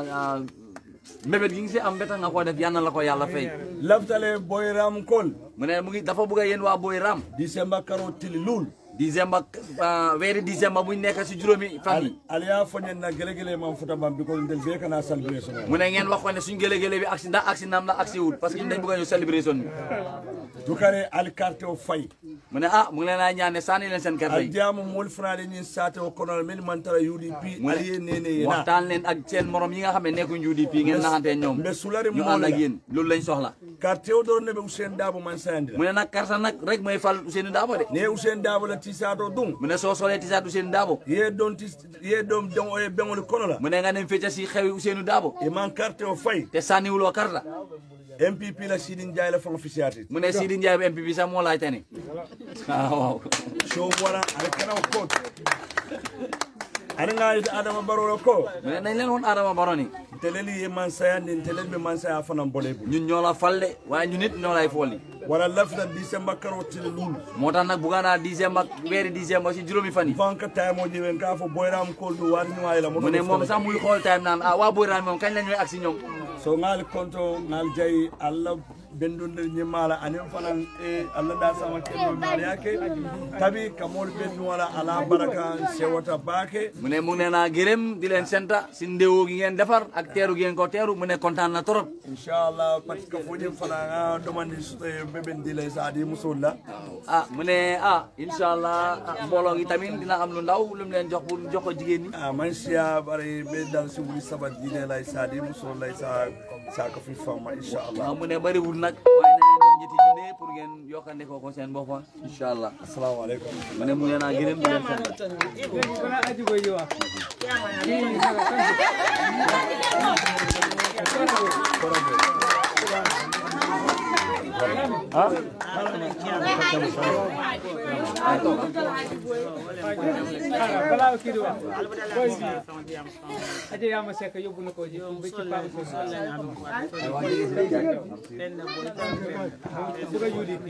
S4: mbébét gi nga si am beta nga ko def yal na la ko yàlla fay
S9: laftale boyram kol
S4: mu ne mu ngi dafa bugg a yéen waa Boy Ram
S9: décembre karo tili lul
S4: décembre weeri décembre buñ nekk si juróomi fan yi
S9: aliya foñen na gelegele man futa bam bi ko ndel be kana celebration
S4: mu ne ngeen wax ko ne suñ gële-gële bi aksi ndax aksi naam la aksi wut parce que ñun dañ bëgg a ñëw celebration bi
S9: dukare al carte o fay
S4: mu ne ah mu ngi leen a ñaan ne sànni leen seen carte
S9: al
S4: yi
S9: jamu mol frade ñin sate o kono men man tara udp
S4: mu
S9: aliye
S4: ne
S9: nene yena
S4: waxtaan leen ak seen morom yi nga xam ne nekkuñ UDP ngeen naxante ñoom
S9: mbe sulari
S4: ñu ànd ak yéen loolu lañ soxla
S9: carte o ɗon neɓe Ousainou Dabo man sayandira
S4: mu ne nag karta nag rek mooy fal Ousseynou Dabo de
S9: ne Ousainou Dabo la tisato ɗum
S4: mu ne soo solee tisaat Ousseynou Dabo
S9: ye ɗon tis ye ɗon don oye ɓeŋol kono la
S4: mu ne nga dem fecca si xewi Ousseynou Dabo
S9: e man carte o fayi
S4: te sànniwuloo karta
S9: MPP la Sidin Ndiaye la fan officiate
S4: mu ne Sidi Ndiaye bu MPP sax moo laaj tani ah waaw
S9: so wala aɗa kana o koot aɗa gayita adama barolo ko
S4: mu ne nañ leen woon Adama Barrow ni
S9: teleli ye man sayandi telel ɓe man saya fanan bole bul
S4: ñun ñoo la fal de waaye ñun nit ñoo lay folli
S9: wala lafta décembre karo tele lulu
S4: moo tax nag bugga naa dixième ak weeri dixième ba si juróomi fan yi
S9: fanka time o ƴewen ka fo boyram koldu wari ñuwayla
S4: mu ne moom sax muy xool time naan ah waa Boyram moom kañ la ñooy agsi ñoom
S9: so ngal konto ngal jayi allah bendunde ñimmala anin fanan e allah da sama kello mariake tabi kamol bendu wala ala baraka sewata baake
S4: mu ne mu ne naa gërëm di leen senta si ndéwoo gi ngeen defar ak teeru gi ngeen ko teeru mu ne kontaan na trop
S9: inchallah parce que foñin fana nga domandi ɓeɓen dilay sa adi musolla
S4: ah mu ne ah inchallah ah, mbooloo gi tamit dina am lu ndaw lu mu leen jox pour jox ko jigéen ñi
S9: a man siya ɓaray ɓe dal si wuli saba dine lay sa adi musollay sa sa ko fi famma inchallah
S4: ah mu ne bëriwul nag waaye na leen jox ñetti junne pour ngeen yokkande ko ko seen boppa inchallah
S9: assalamu aleykum
S4: mu ne mu ne naa gërëm di leen sant
S2: kono ajigo yiwa bala kidi wa boy aje yama seka yóbbu na ko ji ba ci pa suga UDP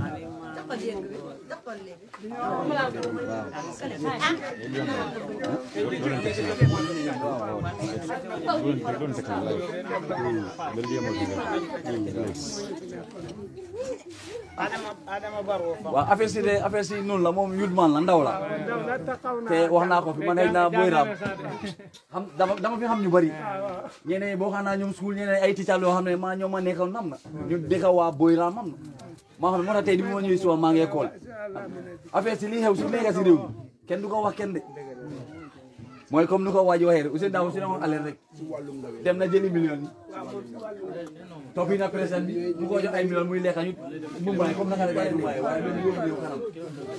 S7: adama baro fa
S4: waaw affaire si de affaire si noonu la moom yut man la ndaw la te wax naa ko fi ma ne naa Boyram xam dama dama fi xam ñu bëri ñeneen boo xam naa ñoom suul ñeneen ay tical yoo xam ne maa ñoom ma nekkoon nam na ñu dëkk waa Boyram am na maa xam ne moo tax tey di ma ñëwee suba maa ngi école affaire si li xew si nekk si réew mi kenn du ko wax kenn de mooy comme ni ko waa ji waxee rek Ousseynou Dabo si demoon alerte rek dem na jëli million yi toppi na président bi mu ko jox ay million muy lekk ñu mu mbaay comme naka la gars yi di mbaay waaye loolu yóbbu réew kanam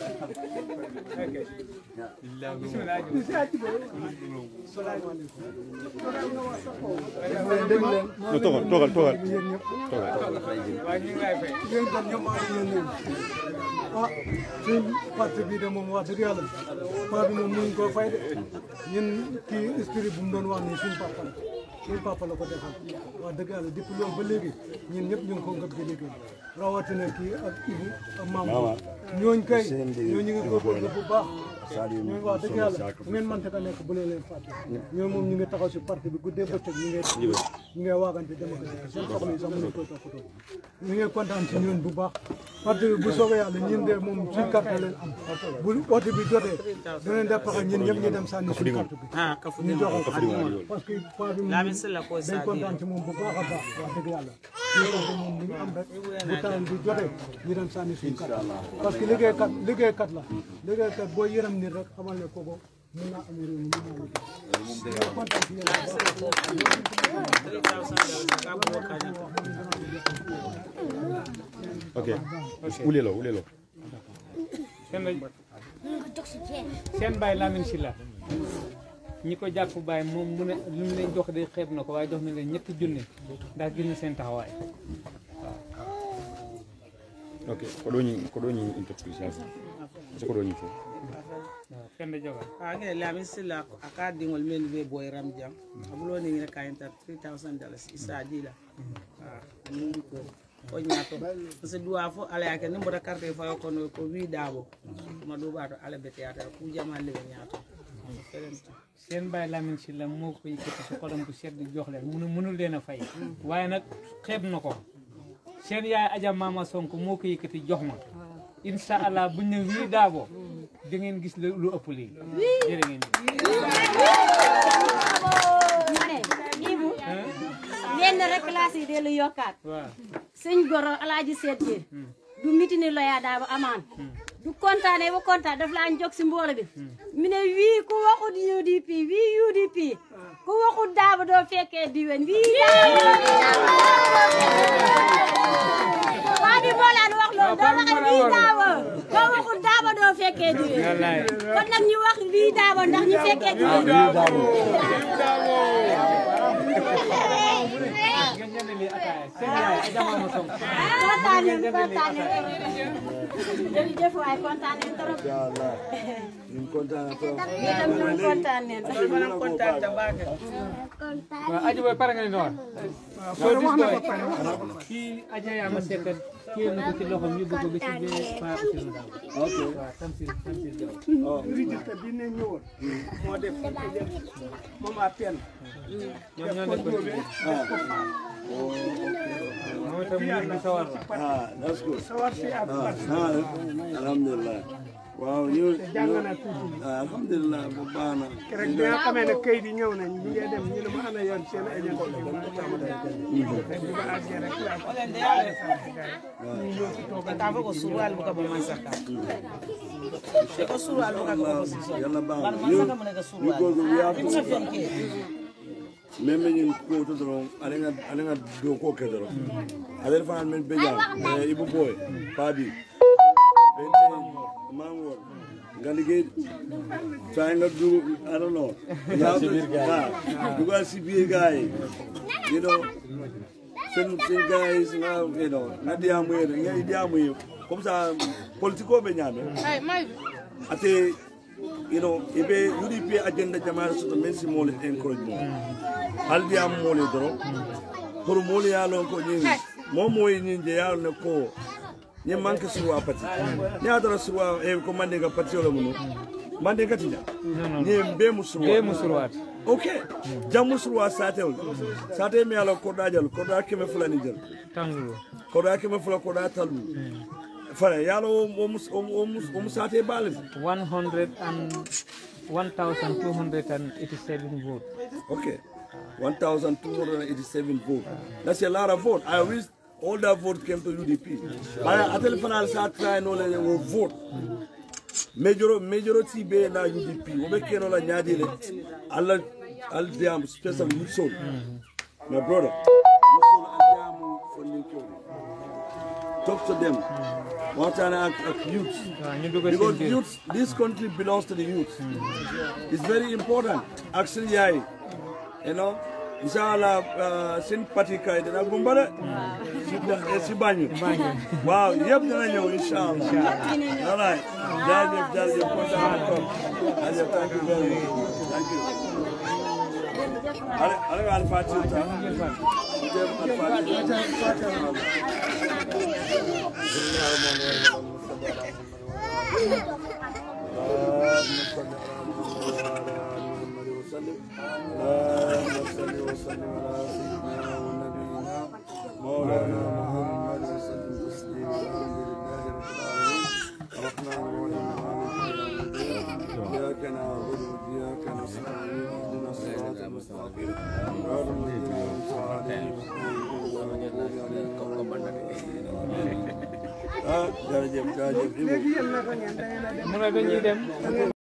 S5: No, toogal toogal toogal
S2: waaye ñu ngi lay fay
S10: yéen kon ñoom maa ngi leen nuyu ah suñ parti bii de moom wax dëgg yàlla paa bi moom mënuñ koo fay de ñun kii esprit bu mu doon wax nii suñ papa la suñ papa la ko defal wax dëgg yàlla depuis loolu ba léegi ñun ñëpp ñu ngi ko ngëb di liggéey rawatina kii ak Ibu ak maam ñooñ kay ñoo ñu ngi góorgóorlu bu baax ñooñu wax dëgg yàlla bu ngeen mënta ka nekk bu leen leen fàtte ñoom moom ñu ngi taxaw si parti bi guddee bëccëg ñu ngi ñu ngi waagante dem ak dikk seen soxla yi sax mënuñ koy toppatoo ñu ngi kontaan si ñun bu baax parti bi bu soobee yàlla ñun de moom suñ carte leen am bu oote bi jotee dinañ def pexe ñun ñëpp ñu dem sànni suñ carte bi
S7: ha kafu
S10: ñu joxe ko parce que paa bi moom
S7: Lamin Silla ko
S10: dañ
S7: Sadio.
S10: kontaan ci moom bu baax a baax wax dëgg yàlla ñu parti moom li ñu am rek bu tawal bi jotee ñu dem sànni suñ carte parce que liggéeykat liggéeykat la liggéeykat boo yërëm nit rek xamal ne kooku mën naa am réew mi mën naa liggéey ñu kontaan ci yéen bu
S5: ok ulelo ulelo
S2: seen seen baay Lamine Sylla ñi ko jàpp baay moom mu ne lu mu leen jox de xeeb na ko waaye jox na leen ñetti junne ndax gis na seen taxawaay
S5: ok koɗoñi koɗoñi interprétation so koɗoñi fo
S2: waaw kenn joga
S7: age lamin silla aka dingol men be boy ram jam abulo ni ngire kayenta 3000 dollars isa dila ah ni ko o ñato parce que duwa fo ala yake ni mboda carte fa ko no ko wi dabo ma do bato ala bete ata ku jama le ñato
S2: seen baay Lamine Sylla moo ko yëkkati si xolam bu sedd jox leen munu mënul leen a fay waaye nag xeeb na ko seen yaay Adja Mama Sonko moo ko yëkkati jox ma incha allah buñ ne wii daabo da ngeen gis lu lu ëpp lii jërë ngeen jëf.
S3: ma ne Ibu lenn rek laa si dellu yokkaat
S2: waaw
S3: sëñ goro alaaji seet ji du mitini loya daa ba amaan du kontaane ba kontaan daf laa jóg si mboolo bi mi ne wii ku waxut UDP wii UDP ku waxut daaba doo fekkee diwen wii daaba doo fekkee
S2: wallaay
S3: kon nag ñu wax wii daabo ndax ñu fekkee jigéen kontaan nañ kontaan nañ jërëjëf waay kontaan nañ trop
S9: ñu kontaan trop
S3: ñu tam ñu kontaan nañ
S2: waaw aji boy pare nga ni noor so dis boy kii aja yaa ma sekk kii na ko ci loxom yóbbu ko ba ci bee pa ci no daaw
S9: ok
S2: waaw tamsir tamsir jaw
S9: oh
S8: registre bi ne ñëwoon moo def moom à peine
S2: ñoom ñoo def ko ci biir moom itam mu ngi sawar la
S9: ah that's good
S8: sawar si ak
S9: ah ah alhamdulilah waaw ñu
S8: jàng naa tuuti
S9: ah alhamdulilah bu baax na
S8: rek bi nga xamee ne kayit yi ñëw nañ ñu ngi dem ñu ne ma ana yoon seen agent bi ma ko tàmm rek bi ma àggee rek laa ko ñu ñëw si toogal
S7: Kava ko surual buka ba man saka. Ko surual buka ko opposition.
S9: yàlla baax
S7: Bal
S9: na
S7: man
S9: ñu
S7: saka mo ne ko
S9: ñu
S7: surual.
S9: góorgóorlu we have
S7: Ko sa
S9: to
S7: fenke.
S9: même ñun ko to doron ale nga ale nga do ko ke doron ale fa men be jam eh ibu boy pabi bente mango nga liggéey saa nga du I don't know nga du ga si biir gaay you know sen sen guys nga you know nga diamu yere nga diamu yere comme ça politico be ñame ate you know ibe UDP agenda jamare soto men si mole encouragement haldi am mole doro pour mole ya lon ko nyin mo moy nyin je ya ne ko ni manke suwa pati ni adara suwa e ko mande ga pati wala munu mande ga tinja ni be musuwa
S2: be musurwaat
S9: ok jam musuwa sate wala sate mi ala ko dajal ko da keme fulani jël
S2: tangulu
S9: ko da keme fula ko da talu fara yalo o mus o mus o musate balin
S2: 100 and 1287 vote
S9: Okay. 1,287 votes. That's a lot of votes. I wish all that vote came to UDP. I, I tell you, I start trying all the will vote. Major, majority be na UDP. Obe keno la nyadi le. Allah, al diam special Nixon. My brother. Nixon al diam for Nixon. Talk to them. One time I ask youth.
S2: waaw ñu dugal
S9: Because
S2: seen biir
S9: youth, this country belongs to the youth. It's very important. Actually, yeah, you know, inshallah, uh, sin party kay dina gumbale. Si banyu. Wow, yep dina ñew inshallah. All right. Jajef, jajef, kontaan ko. Jajef, thank you very much. Thank you. Ale, ale al-Fatiha. Jef al-Fatiha. اللهم صل على محمد وسلم اللهم صل وسلم على سيدنا ونبينا مولانا محمد وسلم تسليما الحمد لله رب العالمين الرحمن الرحيم مالك يوم الدين اياك نعبد واياك نستعين اهدنا الصراط المستقيم غير المغضوب عليهم ah jërëjëf jërëjëf
S8: léegi yéen naka ngeen da ngeen a dem
S2: mu ne dañuy dem